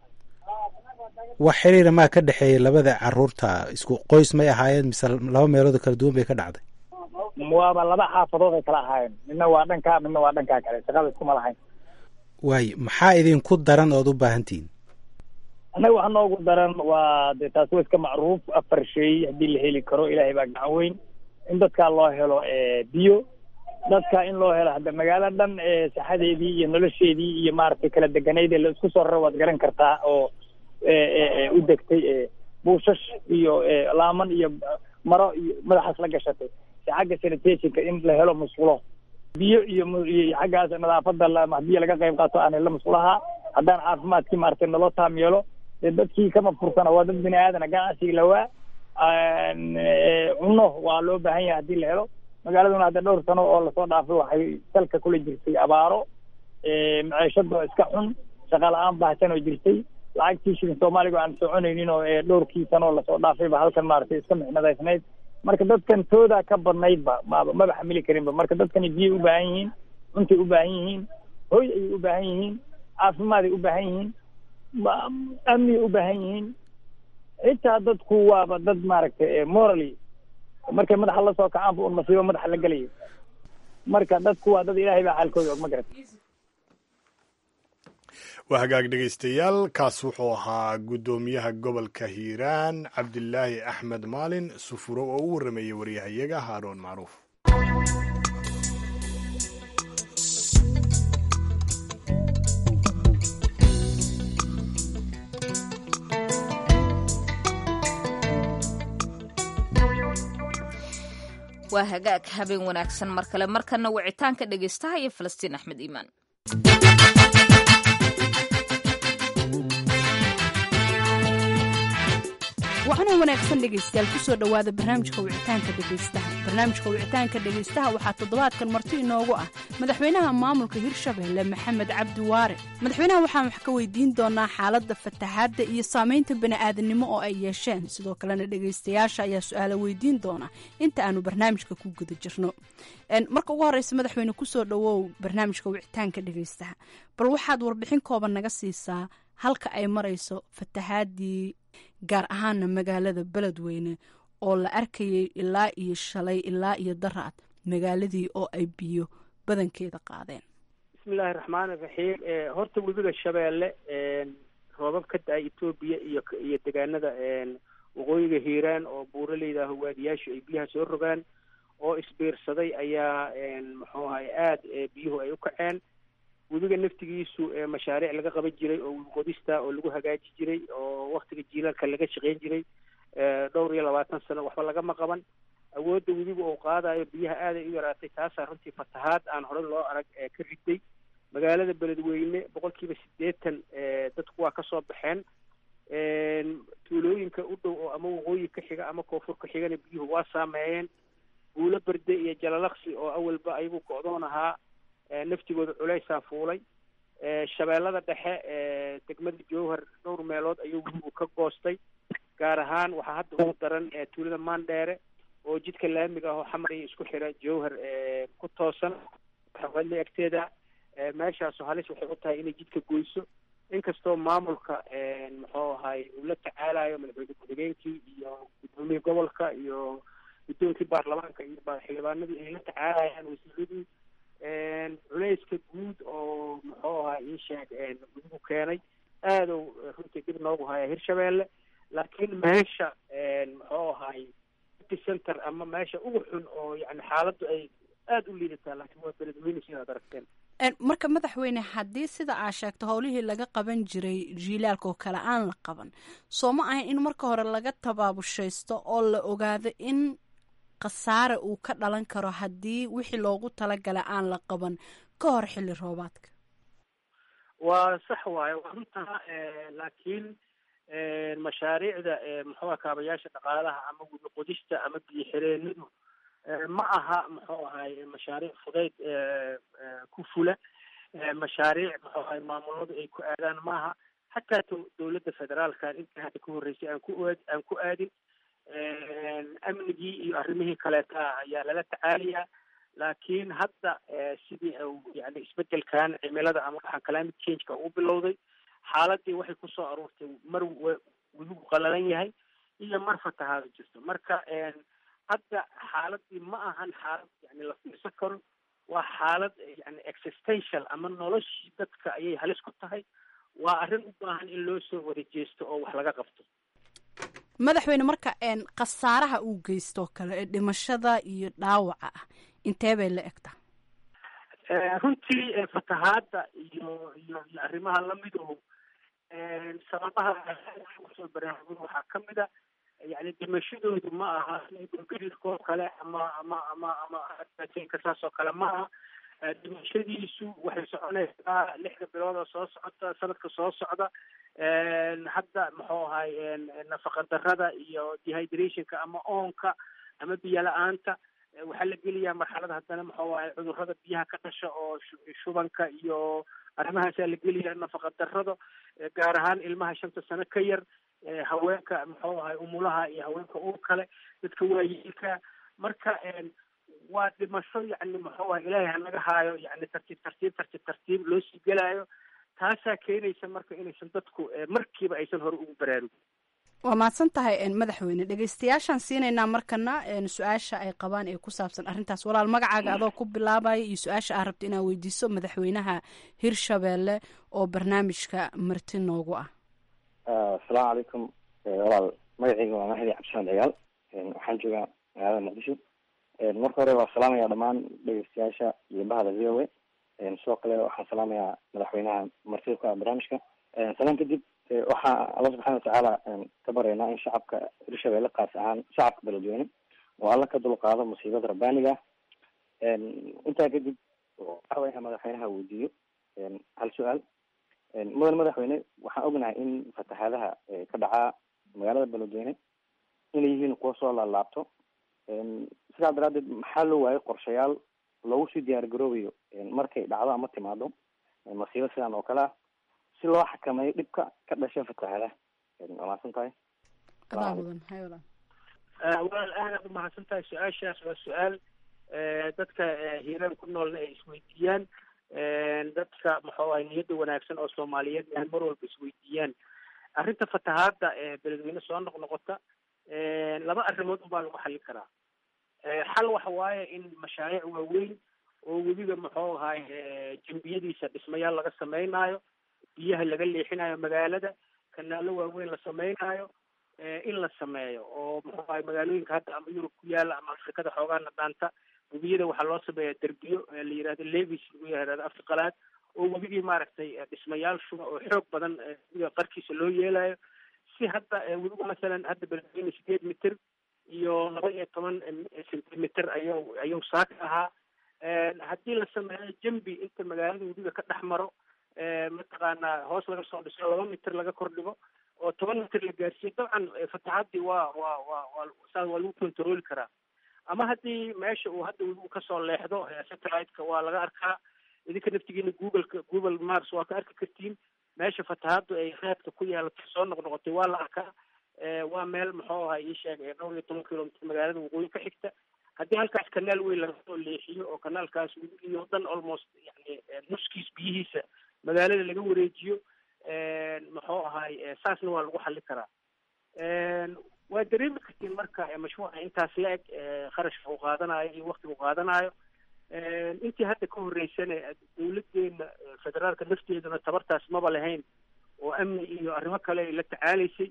N: wax xiriira maa ka dhexeeyay labada carruurta isku qoys may ahaayeen mise laba meelood oo kala duwan bay ka dhacday
C: waaba laba xaafadood ay kala ahaayeen midna waa dhankaa midna waa dhankaa kale shaqada iskuma lahayn
N: waay maxaa idinku daran ood u baahantihiin
C: annaga waxa noogu daran waa de taasi waa iska macruuf afar shay haddii la heli karo ilaahay baa gacan weyn in dadkaa loo helo biyo dadka in loo helo hadda magaalo dhan saxadeedii iyo nolosheedii iyo maaragtay kala deganayd ee la isku soo raro waad garan kartaa oo u degtay buushash iyo laaman iyo maro iyo madaxaas la gashatay si xagga sanitationka in la helo musqulo biyo iyo iyo xaggaas nadaafada haddii laga qayb qaato aan helo musqulaha haddaan caafimaadkii maaragtay naloo taam yeelo dee dadkii kama fursana waa dad bini aadana ganacsiga lawaa cunno waa loo baahan yahay haddii la helo magaaladuna hadda dhowr sano oo lasoo dhaafay waxay salka kula jirtay abaaro maciishada iska xun shaqa la-aan baahsan oo jirtay lacagtii shilin soomaaliga aan soconaynin oo dhowrkii sano oo lasoo dhaafayba halkan maaragtay iska mixnadaysnayd marka dadkan toodaa ka badnaydba maba maba xamili karinba marka dadkani biyay u baahan yihiin cuntay u baahan yihiin hoy ayay u baahan yihiin caafimaad ay u baahan yihiin amniyay u baahan yihiin xitaa dadku waaba dad maaragtay morally markay madaxa lasoo kacaanba un masiibo madaxa la gelayo marka dadku waa dad ilaahay baa xaalkooda og ma garat
A: waa hagaag dhegaystayaal kaas wuxuu ahaa guddoomiyaha gobolka hiiraan cabdilaahi axmed maalin sufuro oo u warrameeyey waryahayaga haaroon macruuf
B: waa hagaag habeen wanaagsan mar kale markana wicitaanka dhegaystaha iyo falastiin axmed iimaan
O: waxaana wanaagsan dhegaystayaal kusoo dhowaada barnaamijka wicitaanka dhegaystaha barnaamijka wicitaanka dhegaystaha waxaa toddobaadkan marti inoogu ah madaxweynaha maamulka hirshabelle maxamed cabdi waare madaxweynaha waxaan wax ka weydiin doonaa xaaladda fatahaadda iyo saamaynta bani'aadanimo oo ay yeesheen sidoo kalena dhegaystayaasha ayaa su-aalo weydiin doona inta aanu barnaamijka ku guda jirno marka ugu horeysa madaxweyne kusoo dhowow barnaamijka wicitaanka dhegaystaha bal waxaad warbixin kooban naga siisaa halka ay marayso fatahaadii gaar ahaana magaalada beledweyne oo la arkayay ilaa iyo shalay ilaa iyo daraad magaaladii oo ay biyo badankeeda qaadeen
P: bismillahi raxmaani raxiim horta webiga shabeelle roobab ka da-ay etoobiya iyo iyo degaanada waqooyiga hiiraan oo buuraleyda hawaadiyaashu ay biyaha soo rogaan oo isbiirsaday ayaa muxuu ahay aada biyuhu ay u kaceen webiga naftigiisu mashaariic laga qaban jiray oo qodista oo lagu hagaaji jiray oo waktiga jiilaalka laga shaqeyn jiray dhowr iyo labaatan sano waxba lagama qaban awoodda webiga uu qaadayo biyaha aaday u yaraatay taasaa runtii fatahaad aan hore loo arag ka riday magaalada beledweyne boqol kiiba siddeetan dadku waa kasoo baxeen tuulooyinka u dhow oo ama waqooyi ka xiga ama koonfur ka xigana biyuhu waa saameeyeen buulo berde iyo jalalaqsi oo awalba ayagu go-doon ahaa naftigooda culeysaa fuulay shabeellada dhexe degmada jowhar dhowr meelood ayuu webigu ka goostay gaar ahaan waxaa hadda ugu daran tuulada maandheere oo jidka laamiga ah oo xamar iyo isku xira jowhar ku toosan xawali agteeda meeshaasu halis waxay u tahay inay jidka goyso inkastoo maamulka muxuu ahay uu la tacaalayo madaxweyne ku-xigeenkii iyo guddoomiyii gobolka iyo guddoonkii baarlamaanka iyo xildhibaanadii ay la tacaalayaan wasiiradii culeyska guud oo muxuu ahaa ii sheeg webigu keenay aadow runtii dib noogu haya hirshabeelle laakiin meesha muxuu ahay center ama meesha ugu xun oo yani xaaladdu ay aada u liidataa laakiin waa beledweyne sidaad aragteen
O: marka madaxweyne haddii sida aa sheegto howlihii laga qaban jiray jiilaalka oo kale aan la qaban soo ma ahayn in marka hore laga tabaabushaysto oo la ogaado in khasaare uu ka dhalan karo haddii wixii loogu talagalay aan la qaban ka hor xilli roobaadka
P: waa sax waaye waa runtaa laakiin mashaariicda muxuuha kaabayaasha dhaqaalaha ama wada qodista ama biyo xireenadu ma aha muxuu ahay mashaariic fudayd ku fula mashaariic muxuu ahay maamuladu ay ku aadaan maaha xataa dowladda federaalkan intii hadda ka horreysay aan ku aad aan ku aadin amnigii iyo arrimihii kaleeta ayaa lala tacaalayaa laakiin hadda sidii yani isbedelkan cimilada ama waxaan climate changeka u bilowday xaaladii waxay kusoo aruurtay mar wadigu qalalan yahay iyo mar fatahaada jirto marka hadda xaaladii ma ahan xaalad yani la fiirsan karo waa xaalad yani existential ama noloshii dadka ayay halis ku tahay waa arrin u baahan in loo soo wada jeesto oo wax laga qabto
O: madaxweyne marka khasaaraha uu geysto kale ee dhimashada iyo dhaawaca ah intee bay la egtaa
P: runtii fatahaada iyo iyo iyo arrimaha lamidu sababaha kusoo baraarugin waxaa kamid a yani dhimashadoodu ma aha dhulgariirka oo kale ama ama ama ama ka saas oo kale ma aha dhimashadiisu waxay soconaysaa lixda bilood oo soo socota sanadka soo socda hadda muxuu ahay nafaqa darada iyo dehydrationka ama oonka ama biyo la-aanta waxaa la geliyaa marxalada haddana muxuu ahay cudurrada biyaha ka dhasha oo shubanka iyo arrimahaasaa la geliyaa nafaqa darado gaar ahaan ilmaha shanta sano ka yar haweenka muxuu ahay umulaha iyo haweenka uur kale dadka waayeelka marka waa dhimasho yani muxuu ahay ilaahay hanaga haayo yani tartiib tartiib tartiib tartiib loo sii gelaayo taasaa keenaysa marka inaysan dadku markiiba aysan hore ugu baraarugin
O: waa mahadsan tahay madaxweyne dhegeystayaashaan siinaynaa markana su-aasha ay qabaan ee ku saabsan arrintaas walaal magacaaga adoo ku bilaabaya iyo su-aasha aad rabto inaad weydiiso madaxweynaha hirshabeelle oo barnaamijka marti noogu ah
Q: asalaamu calaykum walaal magacayga waa mahdi cabdisaan cigaal waxaan joogaa magaalada muqdisho marka hore waa salaamaya dhammaan dhegeystayaasha iyo bahda v o a sidoo kale waxaan salaamayaa madaxweynaha martida ku ah barnaamijka salaan kadib waxaa alla subxaana watacaala ka baryaynaa in shacabka hirshabeelle qaas ahaan shacabka beledweyne oo alla ka dulqaado musiibada rabbaaniga intaa kadib waxaa inaa madaxweynaha weydiiyo hal su-aal mudan madaxweyne waxaan ognahay in fatahaadaha ka dhacaa magaalada beledweyne inay yihiin kuwa soo laalaabto sidaa daraadeed maxaa loo waayay qorshayaal loogu sii diyaar garoobayo markay dhacdo ama timaado masiibo sidan oo kale ah si loo xakameeyo dhibka ka dhasha fatahaadaha waa mahadsan tahay
P: walaal aadaad umahadsan tahay su-aashaas waa su-aal dadka hiiraan ku noolna ay isweydiiyaan dadka muxuu ahay niyadda wanaagsan oo soomaaliyeed ay mar walba isweydiiyaan arrinta fatahaadda ee beledweyne soo noqnoqota laba arrimood unbaa lagu xallin karaa xal waxa waaye in mashaariic waaweyn oo webiga muxuu ahay jambiyadiisa dhismayaal laga sameynaayo biyaha laga leexinayo magaalada kanaalo waaweyn la sameynaayo in la sameeyo oo muxuu ahay magaalooyinka hadda ama yurub ku yaala ama afrikada xoogaana dhaanta webiyada waxaa loo sameeyaa derbiyo la yihahdo levis lagu yihahdo afka qalaad oo webigii maaragtay dhismayaal shuba oo xoog badan webiga qarkiisa loo yeelayo si hadda webigu masalan hadda beledweyne sideed mitir iyo laba iyo toban centimeter ayuu ayuu saaka ahaa haddii la sameeyo jambi inta magaalada webiga ka dhex maro mataqaanaa hoos laga soo dhiso laba mitir laga kordhigo oo toban mitir la gaarsiiyo dabcan fataxaddii waa waa waa waa saa waa lagu controli karaa ama haddii meesha uu hadda webigu kasoo leexdo satellite-ka waa laga arkaa idinka naftigiina googleka google mars waa ka arki kartiin meesha fatahaaddu ay raadka ku yeelatay soo noqnoqotay waa la arkaa waa meel muxuu ahay ii sheeg dhowr iyo toban kilomitr magaalada waqooyi ka xigta haddii halkaas kanaal weyn laga soo leexiyo oo kanaalkaas webigii oo dhan almost yani nuskiis biyihiisa magaalada laga wareejiyo muxuu ahay saasna waa lagu xallin karaa waa dareemi kartiin marka mashruuca intaas la eg kharashka uu qaadanayo iyo waktiga uu qaadanayo intii hadda ka horreysana dawladeena federaalka nafteeduna tabartaas maba lahayn oo amni iyo arrimo kale ay la tacaalaysay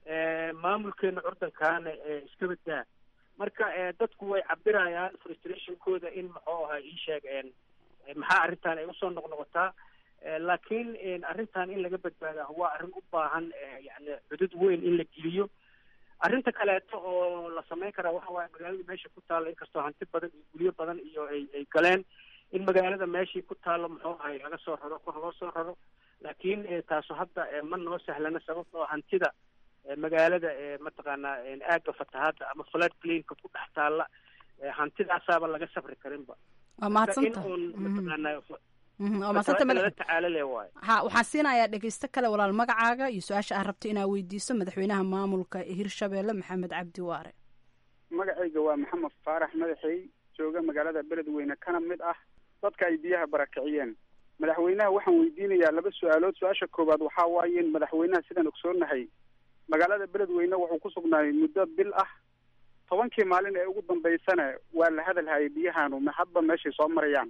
P: maamulkeena curdankaana iska badaa marka dadku way cabirayaan frustrationkooda in muxuu ahaa ii sheeg maxaa arrintan ay usoo noqnoqotaa laakiin arrintan in laga badbaadaa waa arrin u baahan yani cudud weyn in la geliyo arrinta kaleeto oo la samayn karaa waxa waaye magaalada meesha ku taalla inkastoo hanti badan iyo guryo badan iyo ay ay galeen in magaalada meeshii ku taallo muxuu ahay laga soo raro kor loo soo raro laakiin taasu hadda ma noo sahlana sababtoo hantida magaalada mataqaanaa aagga fatahaadda ama flood plainka ku dhex taalla hantidaasaaba laga safri karinba
O: waa mahadsanta
P: in uun mataqaanaa
O: waa mahadsanta
P: lala
O: madax
P: tacaalo le waayo
O: ha waxaan siinayaa dhegeysto kale walaal magacaaga iyo su-aasha aad rabto inaad weydiiso madaxweynaha maamulka hirshabeelle maxamed cabdi waare
R: magacayga waa maxamed faarax madaxey jooga magaalada beledweyne kana mid ah dadka ay biyaha barakiciyeen madaxweynaha waxaan weydiinayaa laba su-aalood su-aasha koowaad waxaa waaye in madaxweynaha sidaan ogsoonahay magaalada beledweyne wuxuu ku sugnaayay muddo bil ah tobankii maalin ee ugu dambaysana waa la hadalhayay biyahaanu ma hadba meeshay soo marayaan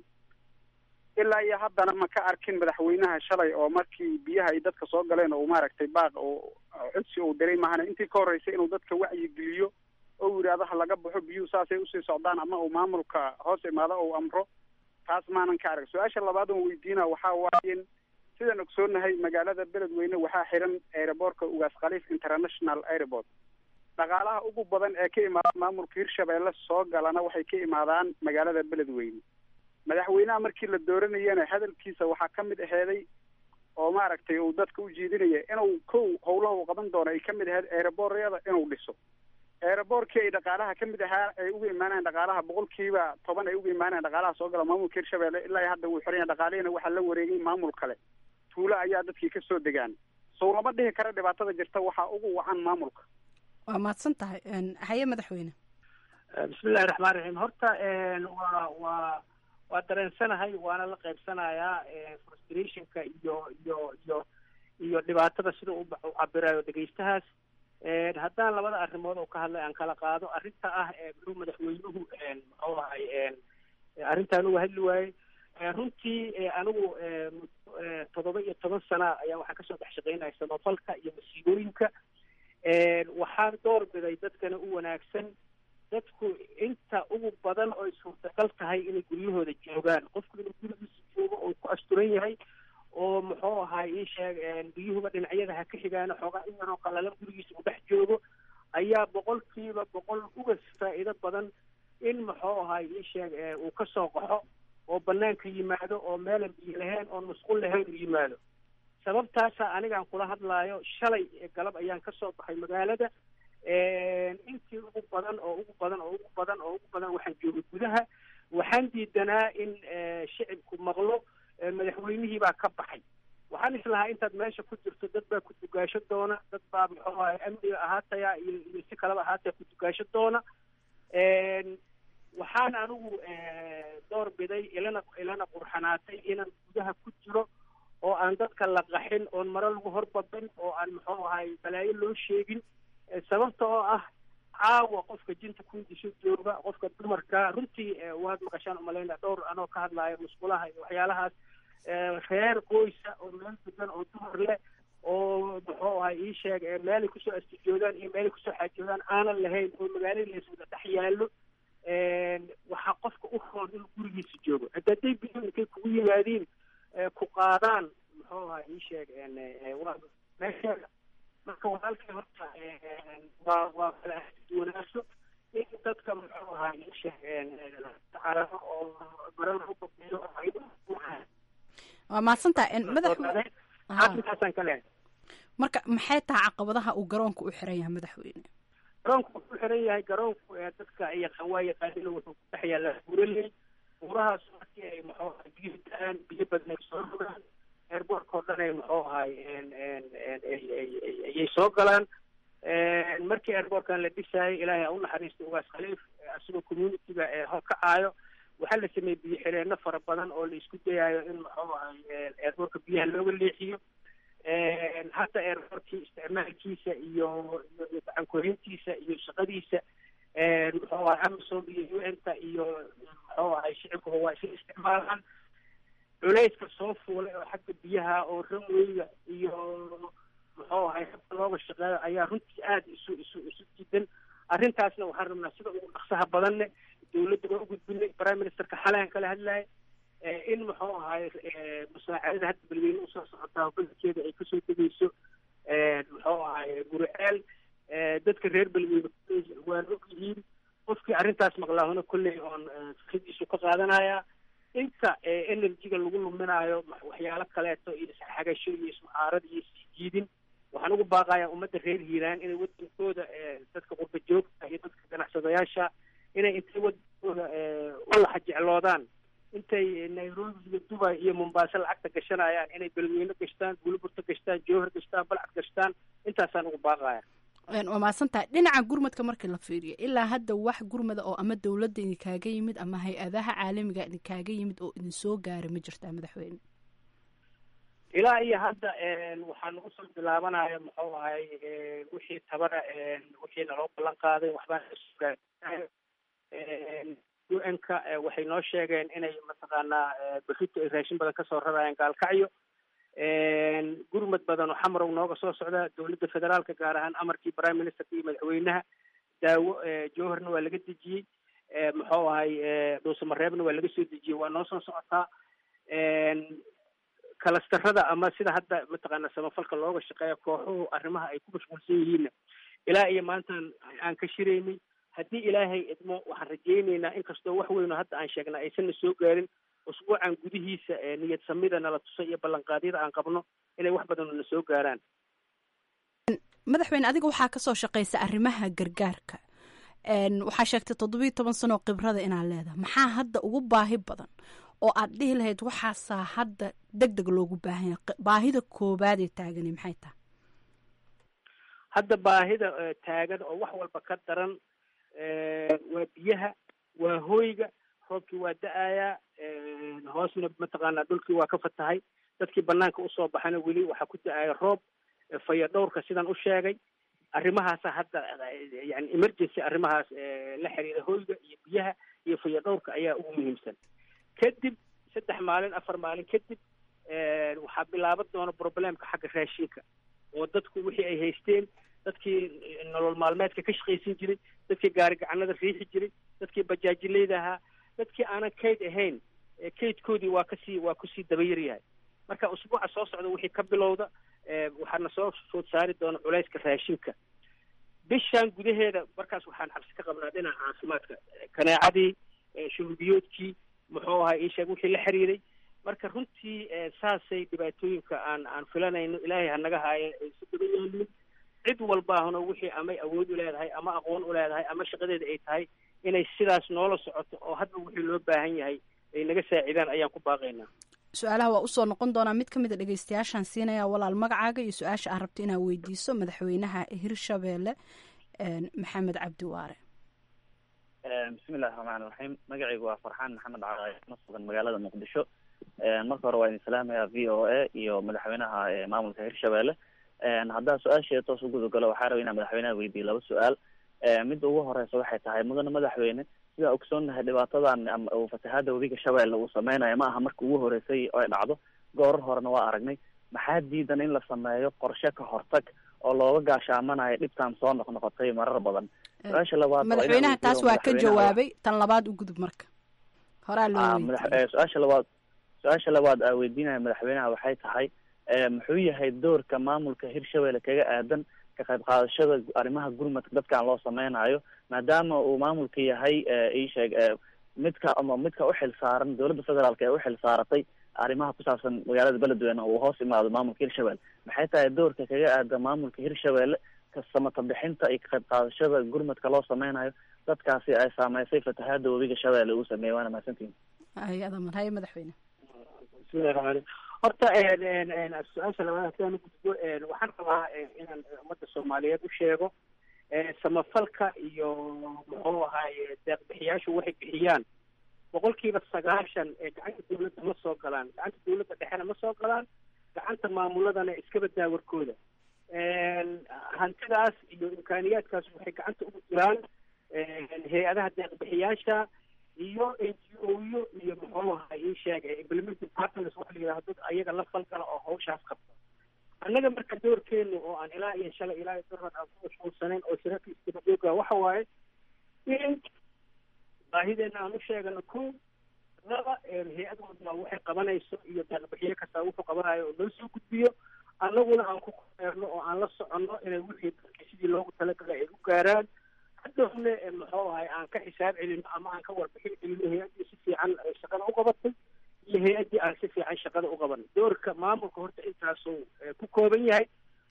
R: ilaa iyo haddana ma ka arkin madaxweynaha shalay oo markii biyaha ay dadka soo galeen oo maaragtay baaq oo codsi uu diray mahana intii ka horreysay inuu dadka wacyigeliyo oo uu yidhaahdo ha laga baxo biyuhu saasay usii socdaan ama uu maamulka hoos imaado ou amro taas maanan ka arag su-aasha labaad oon weydiina waxaa waaye in sidaan ogsoonahay magaalada beledweyne waxaa xiran aeroboortka ugaas khaliif international airport dhaqaalaha ugu badan ee ka imaada maamulka hirshabeelle soo galana waxay ka imaadaan magaalada beledweyne madaxweynaha markii la dooranayana hadalkiisa waxaa ka mid aheeday oo maaragtay uu dadka u jeedinaya inuu kow howlaha uu qaban doono ay ka mid aheyd aeroboorada inuu dhiso aeroboorkii ay dhaqaalaha ka mid ahaa ay uga imaanayaan dhaqaalaha boqolkiiba toban ay uga imaanayaan dhaqaalaha soo gala maamulka hirshabeelle ilaa iyo hadda wuu xiran yahay dhaqaalihina waxaa la wareegay maamul kale tuulo ayaa dadkii ka soo degaan sow lama dhihi kara dhibaatada jirta waxaa ugu wacan maamulka
O: waa mahadsan tahay haye madaxweyne
P: bismillahi raxmaan raxiim horta waa waa waa dareensanahay waana la qaybsanayaa frustrationka iyo iyo iyo iyo dhibaatada sida u u cabirayo dhegeystahaas haddaan labada arrimood oo ka hadlay aan kala qaado arrinta ah muxuu madaxweynuhu muxuu ahay arrintaan uga hadli waayey runtii anigu toddoba iyo toban sana ayaa waxaan kasoo dhex shaqeynaya samafalka iyo masiibooyinka waxaan door biday dadkana u wanaagsan dadku inta ugu badan oo ay suurtagal tahay inay guryahooda joogaan qofku inuu gurigiisa joogo oo ku asturan yahay oo muxuu ahaay ii sheeg biyuhuba dhinacyada ha ka xigaano xoogaa in yaroo qalalan gurigiisa uu dhex joogo ayaa boqolkiiba boqol uga faa'iido badan in muxuu ahaay ii sheeg uu ka soo qaxo oo banaanka yimaado oo meelan biyo lahayn oon masquul lahayn uu yimaado sababtaasa anigaan kula hadlaayo shalay galab ayaan kasoo baxay magaalada intii ugu badan oo ugu badan oo ugu badan oo ugu badan waxaan joogay gudaha waxaan diidanaa in shicibku maqlo madaxweynihii baa ka baxay waxaan islahaa intaad meesha ku jirto dad baa ku dugaasho doona dad baa muxuu ahay amniga ahaataya iyo iyo si kaleba ahaataya ku dugaasho doona waxaan anigu door biday ilana ilana qurxanaatay inaan gudaha ku jiro oo aan dadka la qaxin oon maro lagu horbabin oo aan muxuu ahay balaayo loo sheegin sababta oo ah caawa qofka jinta kundisho jooga qofka dumarka runtii waad maqashaan umalaynaa dhowr anoo ka hadlaayo musqulaha iyo waxyaalahaas reer qoysa oo meel degan oo dumar leh oo muxuu ahay ii sheeg meelay kusoo astijoodaan iyo meelay kusoo xaajoodaan aanan lahayn oo magaalada layswada dhex yaallo waxaa qofka u roon inuu gurigiisa joogo hadda hadday biyo intay kugu yimaadiin ku qaadaan muxuu ahay ii sheeg waa meesheeda marka walaalkay horta waa waa kala ahduwanaaso in dadka muxuu ahaa ii sheeg tacaalaho oo maran u babiyo
O: waa mahadsantahay madaxweyne
P: intaasaan ka leehay
O: marka maxay tahay caqabadaha uu garoonka u xiran yahay madaxweyne
P: garoonku wuxuu u xiran yahay garoonku dadka yaqaan waa yaqaanina wuxuu ku dhex yaallaa buuraley buurahaas markii ay muxuu ahay biyo da-aan biyo badan ay soo rogaan airbortka oo dhan ay muxuu ahay ayay soo galaan markii airbortkan la dhisaayay ilaahay ha u naxariisto ugaas khaliif asigoo communityga hor kacaayo waxaa la sameeyey biyo xireenno fara badan oo la isku dayaayo in muxuu ahay airbortka biyaha looga leexiyo hadda airbortkii isticmaalkiisa iyo iyo gacankorintiisa iyo shaqadiisa muxuu ahay amazon iyo u n ta iyo muxuu ahay shicibkuba waa isla isticmaalaan culayska soo fuulay oo xagga biyaha oo ranweyga iyo muxuu ahay habka looga shaqeeyo ayaa runtii aada isu isu isu diidan arrintaasna waxaan rabnaa sida ugu dhaqsaha badanne dowladda waa u gudbinay prime ministerka xalaan kala hadlaya in muxuu ahay musaacadada hadda balweyne usoo socotaa badankeeda ay kasoo degeyso muxuu ahay guriceel dadka reer balweyne waan og yihiin qofkii arrintaas maqlaahuna kolley oon fikradiisu ka qaadanaya inta energyga lagu luminaayo waxyaalo kaleeto iyo isxagasho iyo ismucaarad iyo isjiidin waxaan ugu baaqayaa ummadda reer hiiraan inay wadankooda dadka qurba joogta iyo dadka ganacsadayaasha inay intay wadankooda u laxa jecloodaan intay nairobi iyo dubai iyo mombaaso lacagta gashanayaan inay belweyne gashtaan buliburta gashtaan jowhar gashtaan balcad gashtaan intaasaan ugu baaqaya
O: waa mahadsantahay dhinaca gurmadka markii la fiiriyo ilaa hadda wax gurmada oo ama dowladda idinkaaga yimid ama hay-adaha caalamiga idinkaaga yimid oo idin soo gaara ma jirtaa madaxweyne
P: ilaa iyo hadda waxaan usoo bilaabanaya muxuu ahay wixii tabana wixii naloo ballan qaaday waxbaan u n ka waxay noo sheegeen inay mataqaanaa berrito ay raashin badan kasoo rarayaan gaalkacyo gurmad badan oo xamarow nooga soo socda dowladda federaalka gaar ahaan amarkii prime ministerka iyo madaxweynaha daawo jowharna waa laga dejiyey muxuu ahay dhuusamareebna waa laga soo dejiyey waa noo soo socotaa kalastarada ama sida hadda mataqaana samafalka looga shaqeeya kooxuhu arrimaha ay ku mashquulsan yihiinna ilaa iyo maantaan aan ka shiraynay haddii ilaahay idmo waxaan rajaynaynaa inkastoo wax weyno hadda aan sheegnaa aysanna soo gaarin usbuucan gudihiisa niyad samida nala tusay iyo ballanqaadyada aan qabno inay wax badan na soo gaaraan
O: madaxweyne adiga waxaa kasoo shaqeysa arrimaha gargaarka waxaa sheegtay toddobiiyo toban sanoo khibrada inaad leedahay maxaa hadda ugu baahi badan oo aad dhihi lahayd waxaasaa hadda deg deg loogu baahanya baahida koobaad ee taagani maxay tahay
P: hadda baahida taagan oo wax walba ka daran waa biyaha waa hooyga roobkii waa da-ayaa hoosna mataqaanaa dhulkii waa ka fatahay dadkii banaanka usoo baxana weli waxaa ku da-aya roob faya dhowrka sidan u sheegay arrimahaasa hadda yani emergency arrimahaas la xiriira hooyga iyo biyaha iyo faya dhowrka ayaa ugu muhiimsan kadib saddex maalin afar maalin kadib waxaa bilaaban doona problemka xagga raashinka oo dadku wixii ay haysteen dadkii nolol maalmeedka ka shaqaysan jiray dadkii gaari gacanada riixi jiray dadkii bajaajileyda ahaa dadkii aanan kayd ahayn kaydkoodii waa kasii waa kusii dabayar yahay marka usbuuca soo socda wixii ka bilowda waxaana soo food saari doona culayska raashinka bishan gudaheeda markaas waxaan xabsi ka qabnaa dhinaca caafimaadka kaneecadii shuruubiyoodkii muxuu ahaa iisheeg wixii la xiriiray marka runtii saasay dhibaatooyinka aan aan filanayno ilaahay hanaga haaye ay si daba yaalin cid walbaahuna wixii amay awood u leedahay ama aqoon u leedahay ama shaqadeeda ay tahay inay sidaas noola socoto oo hadba wixii loo baahan yahay ay naga saacidaan ayaan ku baaqaynaa
O: su-aalaha waa usoo noqon doonaa mid ka mid a dhegeystayaashaan siinaya walaal magacaaga iyo su-aasha aad rabto inaad weydiiso madaxweynaha hirshabeelle maxamed cabdi waare
S: bismillahi raxmaan raxiim magacaygu waa farxaan maxamed caaay na sugan magaalada muqdisho marka hore waa idin salaamaya v o a iyo madaxweynaha maamulka hirshabeelle haddaa su-aasheeda toos u gudagalo waxaa raba inaan madaxweynaha weydiiyo laba su-aal midda ugu horeysa waxay tahay mudane madaxweyne sidaa ogsoonnahay dhibaatadan ama fatahaada webiga shabeelle uu sameynayo ma aha marka ugu horeysay ay dhacdo goorar horena waa aragnay maxaa diidan in la sameeyo qorshe ka hortag oo looga gaashaamanayo dhibtan soo noqnoqotay marar badan su-aasha labaad
O: madaxweynaha taas waa ka jawaabay tan labaad u gudub marka horaa loo
S: su-aasha labaad su-aasha labaad aa weydiinaya madaxweynaha waxay tahay muxuu yahay doorka maamulka hirshabelle kaga aadan ka qayb qaadashada arrimaha gurmadka dadkan loo sameynayo maadaama uu maamulka yahay iisheeg midka ama midka uxil saaran dowladda federaalk ee uxil saaratay arrimaha ku saabsan magaalada beledweyne uu hoos imaado maamulka hirshabelle maxay tahay doorka kaga aadan maamulka hirshabelle kasamata bixinta iyo ka qayb qaadashada gurmadka loo sameynayo dadkaasi ay saameysay fatahaada webiga shabeelle uu sameeyey waana mahadsantihin
O: hay-ada marhaye madaxweyne
P: bismillahi raxmaan horta su-aasha labaad hadaan gudbo waxaan rabaa inaan ummadda soomaaliyeed u sheego samafalka iyo muxuu ahaaye deeqbixiyaashu waxay bixiyaan boqolkiiba sagaashan ee gacanta dawladda ma soo galaan gacanta dawladda dhexena ma soo galaan gacanta maamuladana iskaba daawarkooda hantidaas iyo imkaaniyaadkaas waxay gacanta ugu jiraan hay-adaha deeqbixiyaasha iyo n g o yo iyo muxuu ahaa ii sheeg implementing partners waxa la yidhaha dad ayaga la falgala oo hawshaas qabta annaga marka doorkeenu oo aan ilaa iyo shalay ilaa iyo darad aan ku mashquulsanayn oo shirarka isdabajooga waxa waaye in baahideena aan u sheegano ko laba hay-ad walba waxay qabanayso iyo daaqbixiye kasta wuxuu qabanayo oo loo soo gudbiyo annaguna aan ku koreerno oo aan la soconno inay wixii dadka sidii loogu talagalay ay u gaaraan hadhowne muxuu ahay aan ka xisaab celino ama aan ka warbixin celino hay-addii si fiican shaqada u qabatay iyo hay-addii aan si fiican shaqada u qaban doorka maamulka horta intaasuu ku kooban yahay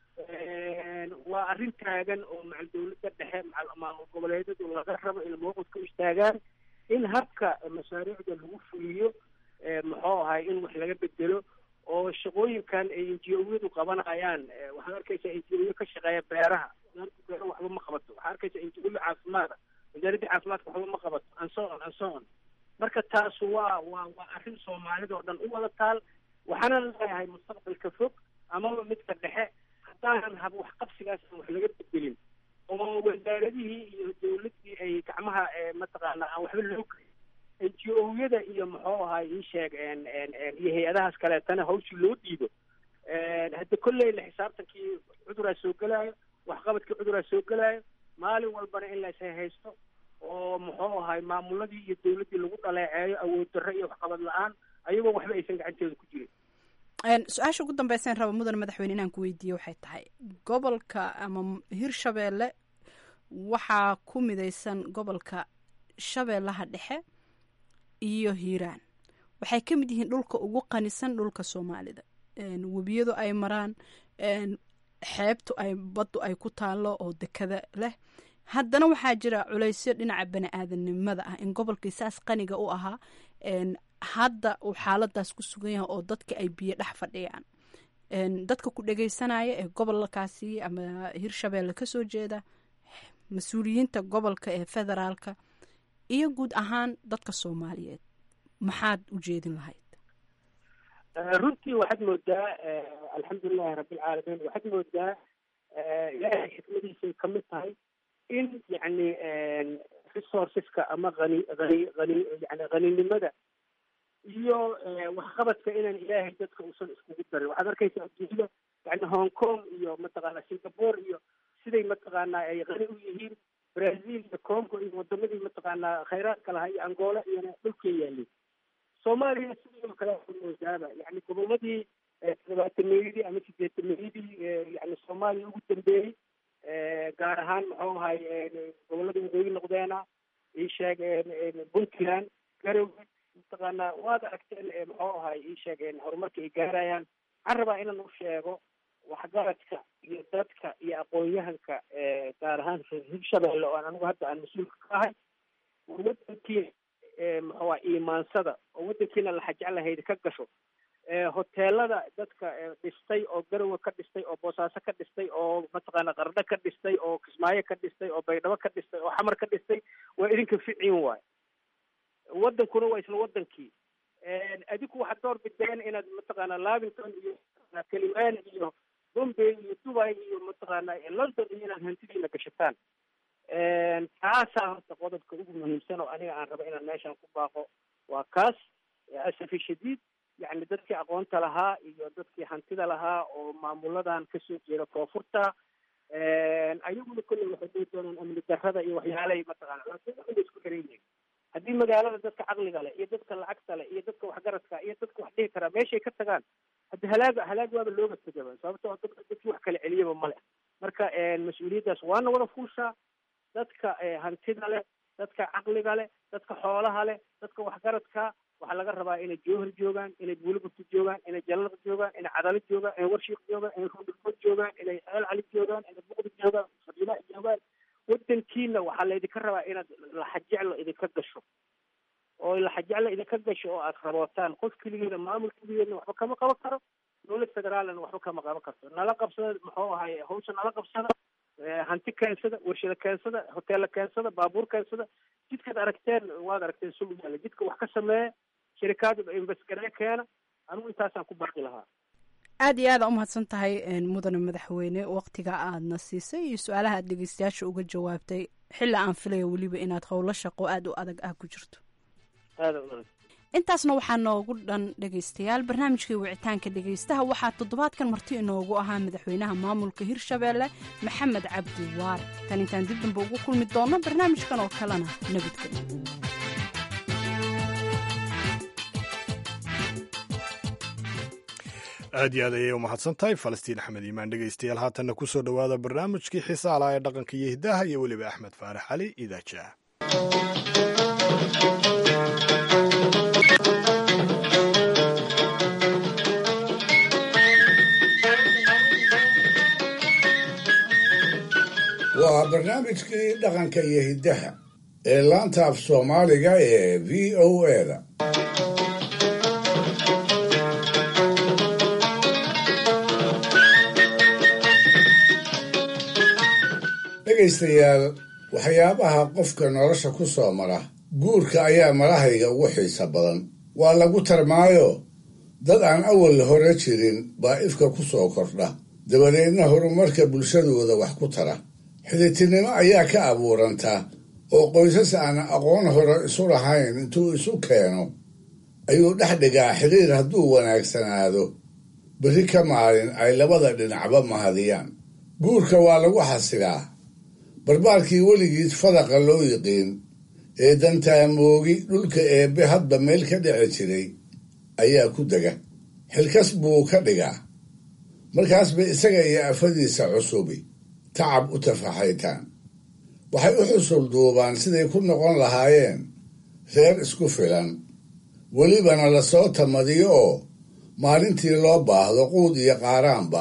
P: waa arrin taagan oo macal dawladda dhexe macal maamul goboleedyadu laga rabo in mowqif ka istaagaan in habka mashaariicda lagu fuliyo muxuu ahay in wax laga bedelo oo shaqooyinkan ay injiyadu qabanayaan waxaad arkaysaa injiyo ka shaqeeya beeraha wasaaradda beeraha waxba ma qabato waxaad arkaysaa injiyo caafimaada wasaaradda caafimaadka waxba ma qabato ansoon ansoon marka taas waa waa waa arrin soomaalida oo dhan u wada taal waxaana leeyahay mustaqbalka fog amaba midka dhexe haddaanan hab waxqabsigaas aan wax laga bedelin oo wasaaradihii iyo dawladdii ay gacmaha mataqaana aan waxba loo gelin n g o-yada iyo muxuu ahay ii sheeg iyo hay-adahaas kaleetana hawshii loo dhiibo hadda kolley la xisaabtankii cuduraa soo gelaayo waxqabadkii cuduraa soo gelaayo maalin walbana in la ishaysto oo muxuu ahay maamuladii iyo dawladdii lagu dhaleeceeyo awood darro iyo waxqabad la-aan ayagoo waxba aysan gacanteeda ku jirin
O: su-aasha ugu dambeysaan raba mudan madaxweyne inaan ku weydiiye waxay tahay gobolka ama hirshabeelle waxaa ku midaysan gobolka shabeellaha dhexe iyo hiiraan waxay ka mid yihiin dhulka ugu qanisan dhulka soomaalida webiyadu ay maraan xeebtu ay baddu ay ku taallo oo dekada leh haddana waxaa jira culaysyo dhinaca bani aadanimada ah in gobolkii saas qaniga u ahaa hadda uu xaaladaas ku sugan yahay oo dadka ay biyo dhex fadhiyaan dadka ku dhegeysanaya ee gobolkaasi ama hirshabeelle kasoo jeeda mas-uuliyiinta gobolka ee federaalka iyo guud ahaan dadka soomaaliyeed maxaad u jeedin lahayd
P: runtii waxaad moodaa alxamdulilahi rabbilcaalamiin waxaad moodaa ilaahay xikmadiisay ka mid tahay in yacni resourceska ama hani hani hani yani haninimada iyo waxqabadka inaan ilaahay dadka uusan iskugu darin waxaad arkaysaa adduunyada yani hong kong iyo mataqaana singapore iyo siday mataqaanaa ay qani u yihiin brazil iyo congo iyo wadamadii mataqaanaa khayraadka lahaa iyo angola iyona dhulkay yaalin soomaaliya sidoo kale waxaa moodaaba yani goboladii todobaatameyadii ama sideetameyadii yani soomaaliya ugu dambeeyey gaar ahaan muxuu ahay gobolada waqooyi noqdeena ii sheeg puntland garowe mataqaanaa waad aragteen muxuu ahay ii sheeg horumarka ay gaarayaan waxaan rabaa inaan u sheego waxgaradka iyo dadka iyo aqoon-yahanka gaar ahaan hirshabeelle oo aan anigu hadda aan mas-uulka ka ahay wadankii muxuu ah iimaansada oo wadankiina la xajeclahayd ka gasho hoteelada dadka dhistay oo garowe ka dhistay oo boosaaso ka dhistay oo mataqaana qardho ka dhistay oo kismaayo ka dhistay oo baydhabo ka dhistay oo xamar ka dhistay waa idinka ficiin waay wadankuna waa isla wadankii adiku waxaad door bideen inaad mataqaana lavington iyo kalimaan iyo bombay iyo dubai iyo mataqaana london iyo inaad hantidiina gashataan taasaa horta qodobka ugu muhiimsan oo aniga aan rabo inaan meeshan ku baaqo waa kaas asafi shadiid yacni dadkii aqoonta lahaa iyo dadkii hantida lahaa oo maamuladan kasoo jeeda koonfurta ayaguna kolley waxay dhihi doonaan amni darrada iyo waxyaalahay mataqaana laakiin waxay isku xiran yihiin haddii magaalada dadka caqliga leh iyo dadka lacagta leh iyo dadka waxgaradka iyo dadka wax dhihi karaa meeshay ka tagaan haddi halaag halaag waaba looga tegaba sababto dad dadkii wax kala celiyaba male marka mas-uuliyaddaas waana wada fuushaa dadka hantida leh dadka caqliga leh dadka xoolaha leh dadka waxgaradka waxaa laga rabaa inay jowhar joogaan inay buulibugta joogaan inay jallada joogaan inay cadalo joogaan inay warshiiq joogaan inay rundhulfood joogaan inay ceel cali joogaan inay buqdi joogaan fadiila joogaan wadankiina waxaa laydinka rabaa inaad laxajeclo idinka gasho oo laxajeclo idinka gasho oo aad rabootaan qof keligeeda maamul keligeedna waxba kama qaban karo dowlad federaalna waxba kama qaban karto nala qabsada muxuu ahay hawsha nala qabsada hanti keensada warshada keensada hoteella keensada baabuur keensada jidkaad aragteen waad aragteen sulu yaalla jidka wax ka sameeya shirikaad invesgaree keena anigu intaasaan ku baaqi lahaa
O: aad iyo aada umahadsan tahay mudane madaxweyne waqtiga aadna siisay iyo su-aalaha aad dhegeystayaasha uga jawaabtay xilli aan filaya weliba inaad howlo shaqo aada u adag ah ku jirto intaasna waxaa noogu dhan dhegaystayaal barnaamijkii wicitaanka dhegaystaha waxaa toddobaadkan marti inoogu ahaa madaxweynaha maamulka hirshabeelle maxamed cabdi waare tan intaan dib damba ugu kulmi doonno barnaamijkan oo kalena nabadgelyo
A: aad iyo aad ayay u mahadsan tahay falastiin axmed iimaan dhegaystayaal haatanna ku soo dhowaada barnaamijkii xiisaalaha ee dhaqanka iyo hiddaha iyo weliba axmed faarax cali idaajaah
D: waa barnaamijkii dhaqanka iyo hiddaha ee laanta af soomaaliga ee v o eda dhegaystayaal waxyaabaha qofka nolosha ku soo mara guurka ayaa marahayga ugu xiisa badan waa lagu tarmaayo dad aan awal hore jirin baa ifka ku soo kordha dabadeedna horumarka bulshadooda wax ku tara xiditinimo ayaa ka abuuranta oo qoysas aan aqoon hore isu lahayn intuu isu keeno ayuu dhex dhigaa xiriir hadduu wanaagsanaado berri ka maalin ay labada dhinacba mahadiyaan guurka waa lagu xasilaa barbaarkii weligiis fadaqa loo yiqiin ee dantaamoogi dhulka eebbe hadba meel ka dhici jiray ayaa ku dega xilkas buu ka dhigaa markaasba isaga iyo afadiisa cusubi tacab u tafaxaytaan waxay u xusul duubaan siday ku noqon lahaayeen reer isku filan welibana lasoo tamadiyo oo maalintii loo baahdo quud iyo qaaraanba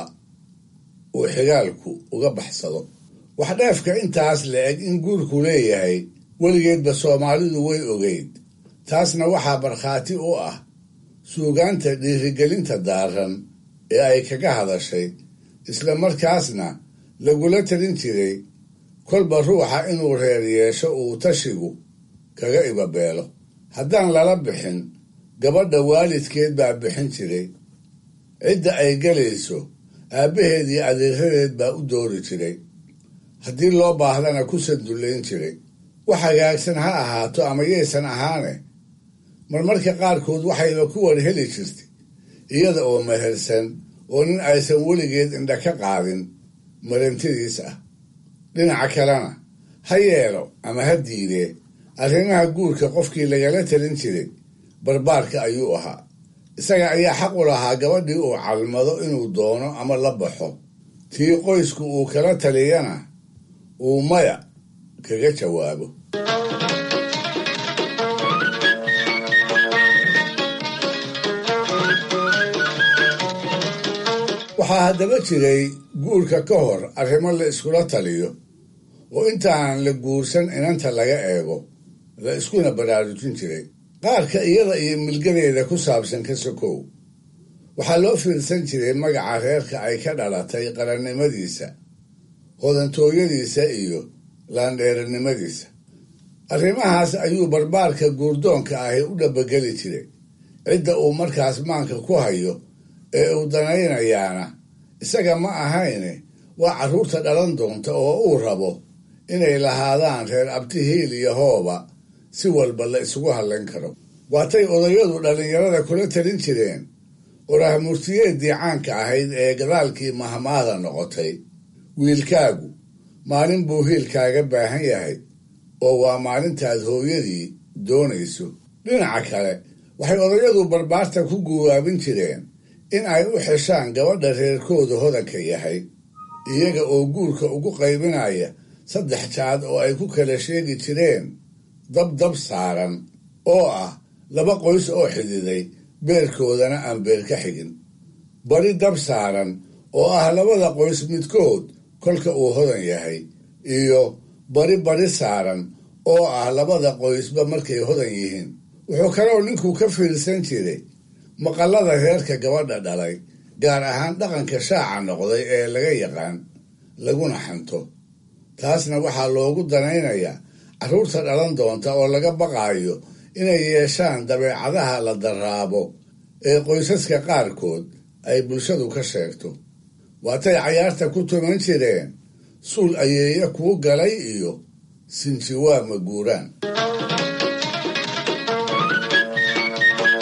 D: uu xigaalku uga baxsado wax dheefka intaas la eg in guurku leeyahay weligeedba soomaalidu way ogeyd taasna waxaa markhaati u ah suugaanta dhiirigelinta daaran ee ay kaga hadashay isla markaasna lagula talin jiray kolba ruuxa inuu reer yeesho uu tashigu kaga ibabeelo haddaan lala bixin gabadha waalidkeed baa bixin jiray cidda ay gelayso aabbaheed iyo adeeradeed baa u doori jiray haddii loo baahdana ku sandullayn jiray wax hagaagsan ha ahaato ama yaysan ahaane marmarka qaarkood waxayba ku war heli jirtay iyada oo mehersan oo nin aysan weligeed indha ka qaadin marantidiis ah dhinaca kalena ha yeelo ama ha diidee arrimaha guurka qofkii lagala talin jiray barbaarka ayuu ahaa isaga ayaa xaq u lahaa gabadhii uu calmado inuu doono ama la baxo tii qoysku uu kala taliyana uu maya kaga jawaabo waxaa haddaba jiray guurka ka hor arrimo la iskula taliyo oo intaan la guursan inanta laga eego la iskuna baraarujin jiray qaarka iyada iyo milgadeeda ku saabsan ka sokow waxaa loo fiirsan jiray magaca reerka ay ka dhalatay qarannimadiisa hodantooyadiisa iyo laandheeranimadiisa arrimahaas ayuu barbaarka guurdoonka ahi u dhabageli jiray cidda uu markaas maanka ku hayo ee uu danaynayaana isaga ma ahayne waa carruurta dhalan doonta oo uu rabo inay lahaadaan reer abtihiil iyo hooba si walba la isugu hadlayn karo waatay odayadu dhallinyarada kula talin jireen qorahmurtiyeeddii caanka ahayd ee gadaalkii mahmaada noqotay wiilkaagu maalin buu hiilkaaga baahan yahay oo waa maalintaad hooyadii doonayso dhinaca kale waxay odayadu barbaarta ku guwaabin jireen in ay u xeshaan gabadha reerkooda hodanka yahay iyaga oo guurka ugu qaybinaya saddex jaad oo ay ku kala sheegi jireen dabdab saaran oo ah laba qoys oo xididay beerkoodana aan beer ka xigin bari dab saaran oo ah labada qoys midkood kolka uu hodan yahay iyo bari bari saaran oo ah labada qoysba markay hodan yihiin wuxuu kaloo ninku ka fiirsan jiray maqallada reerka gabadha dhalay gaar ahaan dhaqanka shaaca noqday ee laga yaqaan laguna xanto taasna waxaa loogu danaynayaa carruurta dhalan doonta oo laga baqaayo inay yeeshaan dabeecadaha la daraabo ee qoysaska qaarkood ay bulshadu ka sheegto waatay cayaarta ku tuman jireen suul ayeeya kuu galay iyo sinjiwaa ma guuraan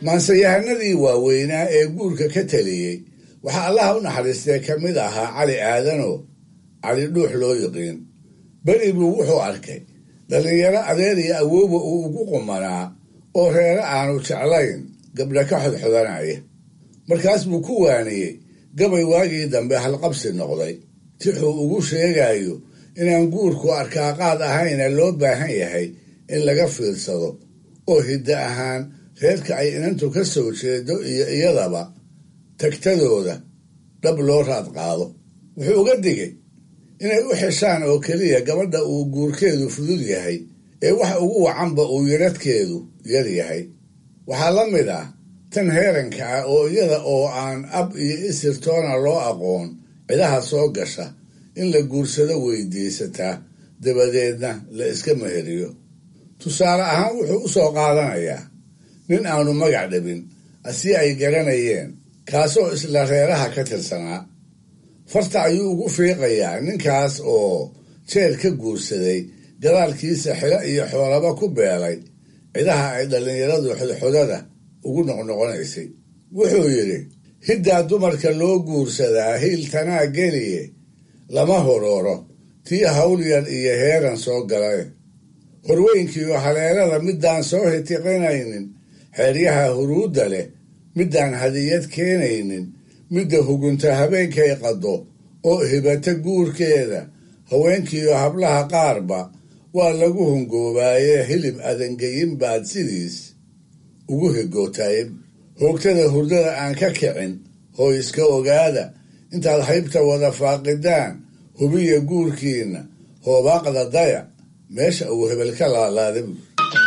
D: maansayahanadii waaweynaa ee guurka ka taliyey waxaa allaha u naxariistay ka mid ahaa cali aadano cali dhuux loo yiqiin beri buu wuxuu arkay dhallinyaro adeer iyo awooba uu ugu qumanaa oo reere aanu jeclayn gabdha ka xodxodanaya markaas buu ku waaniyey gabay waagii dambe halqabsi noqday tixuu ugu sheegayo inaan guurku arkaaqaad ahayna loo baahan yahay in laga fiirsado oo hiddo ahaan reerka ay inantu ka soo jeedo iyo iyadaba tagtadooda dhab loo raad qaado wuxuu uga digay inay u xeshaan oo keliya gabadha uu guurkeedu fudud yahay ee wax ugu wacanba uu yaradhkeedu yar yahay waxaa la mid ah tan heeranka ah oo iyada oo aan ab iyo isirtoona loo aqoon cidaha soo gasha in la guursado weydiisataa dabadeedna la iska meheriyo tusaale ahaan wuxuu u soo qaadanayaa nin aanu magac dhabin asi ay garanayeen kaasoo isla reeraha ka tirsanaa farta ayuu ugu fiiqayaa ninkaas oo jeel ka guursaday gadaalkiisa xilo iyo xoolaba ku beelay cidaha ay dhallinyaradu xodxodada ugu noqnoqonaysay wuxuu yidhi hiddaa dumarka loo guursadaa hiiltanaa geliye lama horooro tii hawlyar iyo heeran soo galay horweynkiiyo haleelada midaan soo hitiqinaynin xeeryaha huruudda leh midaan hadiyad keenaynin midda hugunta habeenkay qaddo oo hibata guurkeeda haweenkiiyo hablaha qaarba waa lagu hungoobaaye hilib adangeyin baad sidiis ugu higootaye hoogtada hurdada aan ka kicin hoo iska ogaada intaad haybta wada faaqidaan hubiya guurkiinna hoobaaqda daya meesha uu hebel ka laalaada buur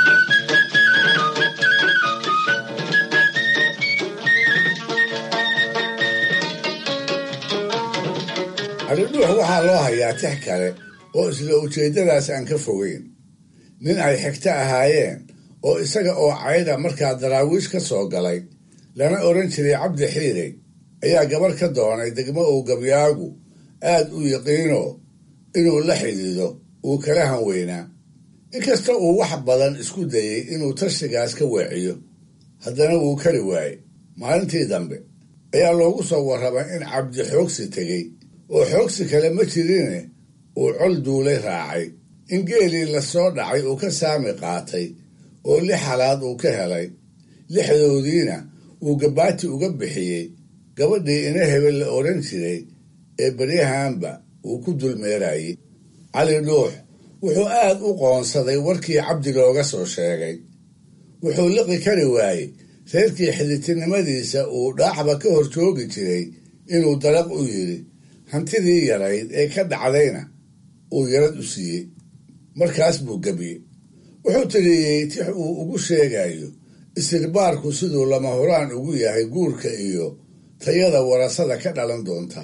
D: calidhuux waxaa loo hayaa tix kale oo isla ujeeddadaas aan ka fogeyn nin ay xigto ahaayeen oo isaga oo cayda markaa daraawiish ka soo galay lana odhan jiray cabdi xiirey ayaa gabarh ka doonay degmo uu gabyaagu aad u yiqiino inuu la xidhiido uu kala hanweynaa inkasta uu wax badan isku dayey inuu tashigaas ka weeciyo haddana wuu kari waayey maalintii dambe ayaa loogu soo warramay in cabdi xoogsi tegey oo xoogsi kale ma jirine uu col duulay raacay in geelii lasoo dhacay uu ka saami qaatay oo lix halaad uu ka helay lixdoodiina uu gabaati uga bixiyey gabadhii ina hebel la odhan jiray ee beryahanba uu ku dulmeerayey cali dhuux wuxuu aad u qoonsaday warkii cabdi looga soo sheegay wuxuu liqi kari waayey reerkii xiditinimadiisa uu dhaacba ka hor joogi jiray inuu dalaq u yidhi hantidii yarayd ee ka dhacdayna uu yarad u siiyey markaas buu gebiyey wuxuu tiriyey tix uu ugu sheegayo istirbaarku siduu lama horaan ugu yahay guurka iyo tayada warasada ka dhalan doonta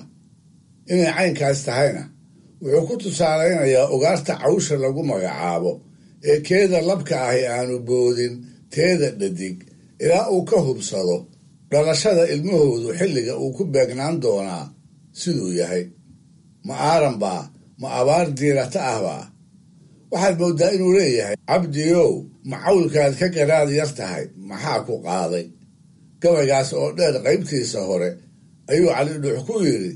D: inay caynkaas tahayna wuxuu ku tusaalaynayaa ugaarta cawsha lagu magacaabo ee keeda labka ahi aanu boodin teeda dhadig ilaa uu ka hubsado dhalashada ilmahoodu xilliga uu ku beegnaan doonaa siduu yahay ma aaran baa ma abaar diirata ah baa waxaad mooddaa inuu leeyahay cabdiyow ma cawlkaad ka garaad yar tahay maxaa ku qaaday gabaygaas oo dheer qaybtiisa hore ayuu calidhuux ku yidhi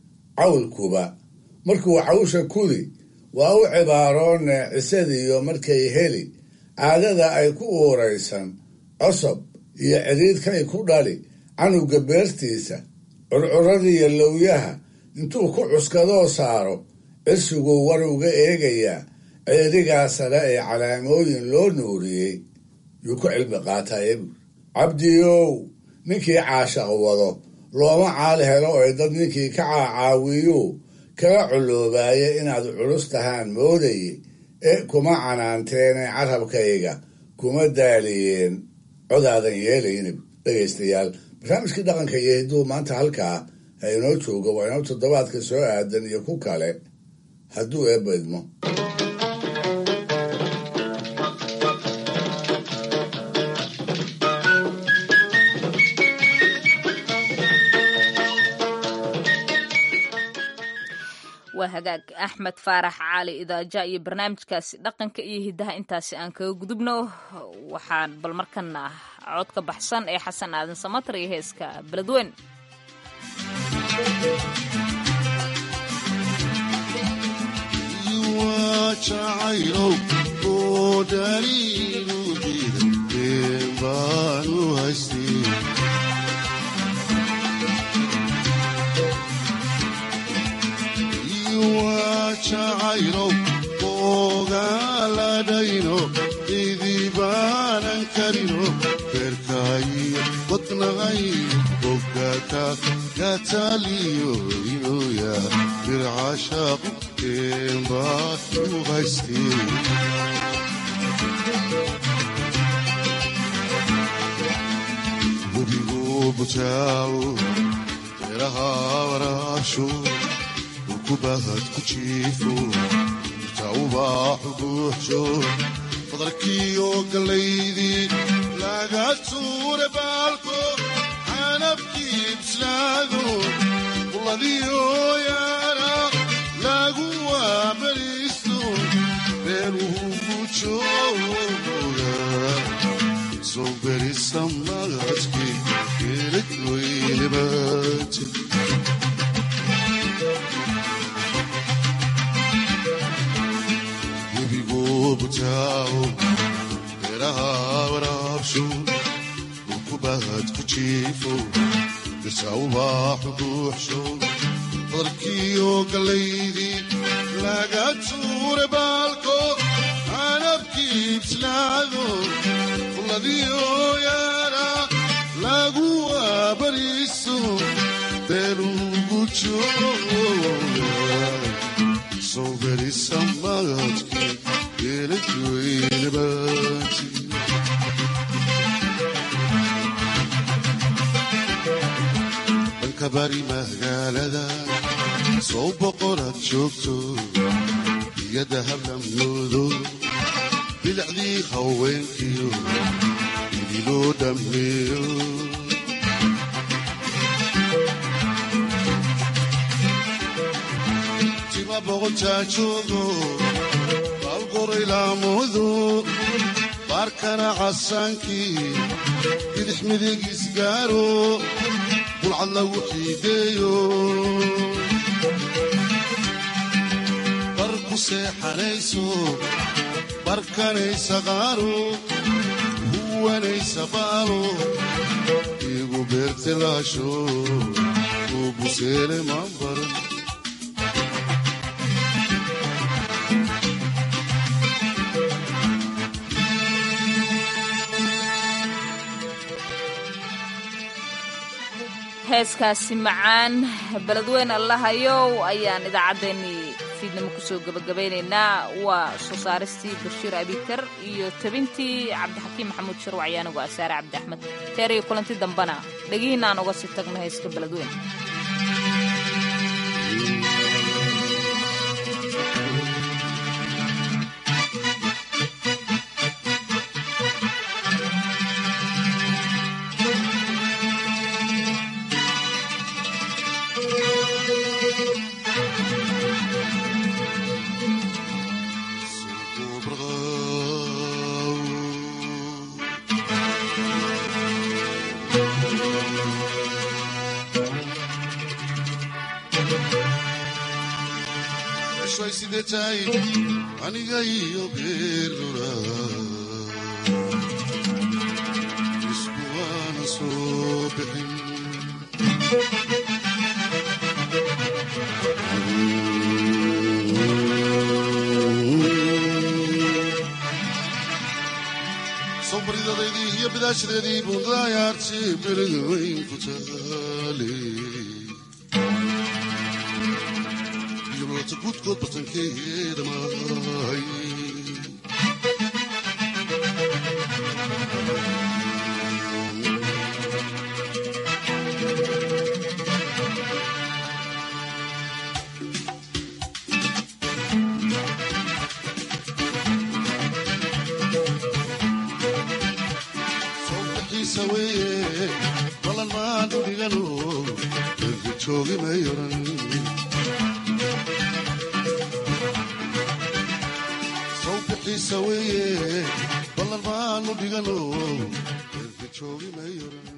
D: cawlkuba markuu cawsha kudi waa u cibaaroone cisadiyo markay heli caadada ay ku uuraysan cosob iyo cidhiidkay ku dhali canuga beertiisa curcuradiiyo lowyaha intuu ku cuskadoo saaro cirsiguu war uga eegayaa ceerigaa sare ee calaamooyin loo nuuriyey yuu ku cilmi qaataye buur cabdiyow ninkii caashaq wado looma caali helo ee dad ninkii ka caacaawiyu kala culoobaaya inaad culus tahaan moodaye ee kuma canaanteene carabkayga kuma daaliyeen codaadan yeelaynib dhegaystayaal barnaamijkii dhaqanka iyo hidduu maanta halkaa ha inoo joogo waa inoo toddobaadka soo aadan iyo ku kale hadduu eebba idmo
B: waa hagaag axmed faarax caali idaaja iyo barnaamijkaasi dhaqanka iyo hiddaha intaasi aan kaga gudubno waxaan bal markana codka baxsan ee xasan aadan samatar iyo heeska beledweyn
T: jacaylow oo dhaliilu diiday been baanu haystay jacaylow ogaaladhayno idibaanan karino beerkaayo wadnaqay bogaka gataaliyo inoya bircashaaqu keenbaatu haystee webigu butaawo beeraha waraabsho kubahad ku jiifo tawbaaxu buuxsho fadalkiiyo gallaydii laga tuure baalko canabkii bislaado quladiyo yaana lagu waabariisto beeruhu gujooga soo berisa magadkii geelad weynabaati butaawo beeraha waraabsho dhulkubahad ku jiifo bisawbaaxu buuxsho fadalkiiyo gallaydii laga tuure baalko canabkii bislaado quladiyo yaana lagu waabariiso beelugu jooga soo berisa magadkii dhanka bari magaalada soo boqoraad joogto iyada hablamyoodo bilicdii haweenkiyo idiloo dhammeeyo tima boqoltaa joogo qorylaamudu baarkana casaankii bidix midigiis gaaro bulcad lagu xiideeyo bar ku seexanayso barkanaysa qaaro huwanaysa baalo igu beertilaasho uu buseele maanbaran
B: heeskaasi macaan beledweyn allahayow ayaan idaacaddeenii fiidnimo kusoo gebagabaynaynaa waa soo saaristii bashiir abikar iyo tabintii cabdixakiim maxamuud sharwac iyo anigu asaare cabdi axmed teer iyo kulanti dambana dhegihiinaan uga sii tagno heeska beledweyn
T: aniga iyo geerura isku waana soo bixin sawbaridadeydii iyo bidaashadeedii bundayaarti beriga weyn ku taale gudkood batankeeda mahay sawbixiisa weeye balan maanu dhigano erga joogi mayoran sawbixiisa weeye ballan maanu dhigano joogi mayoran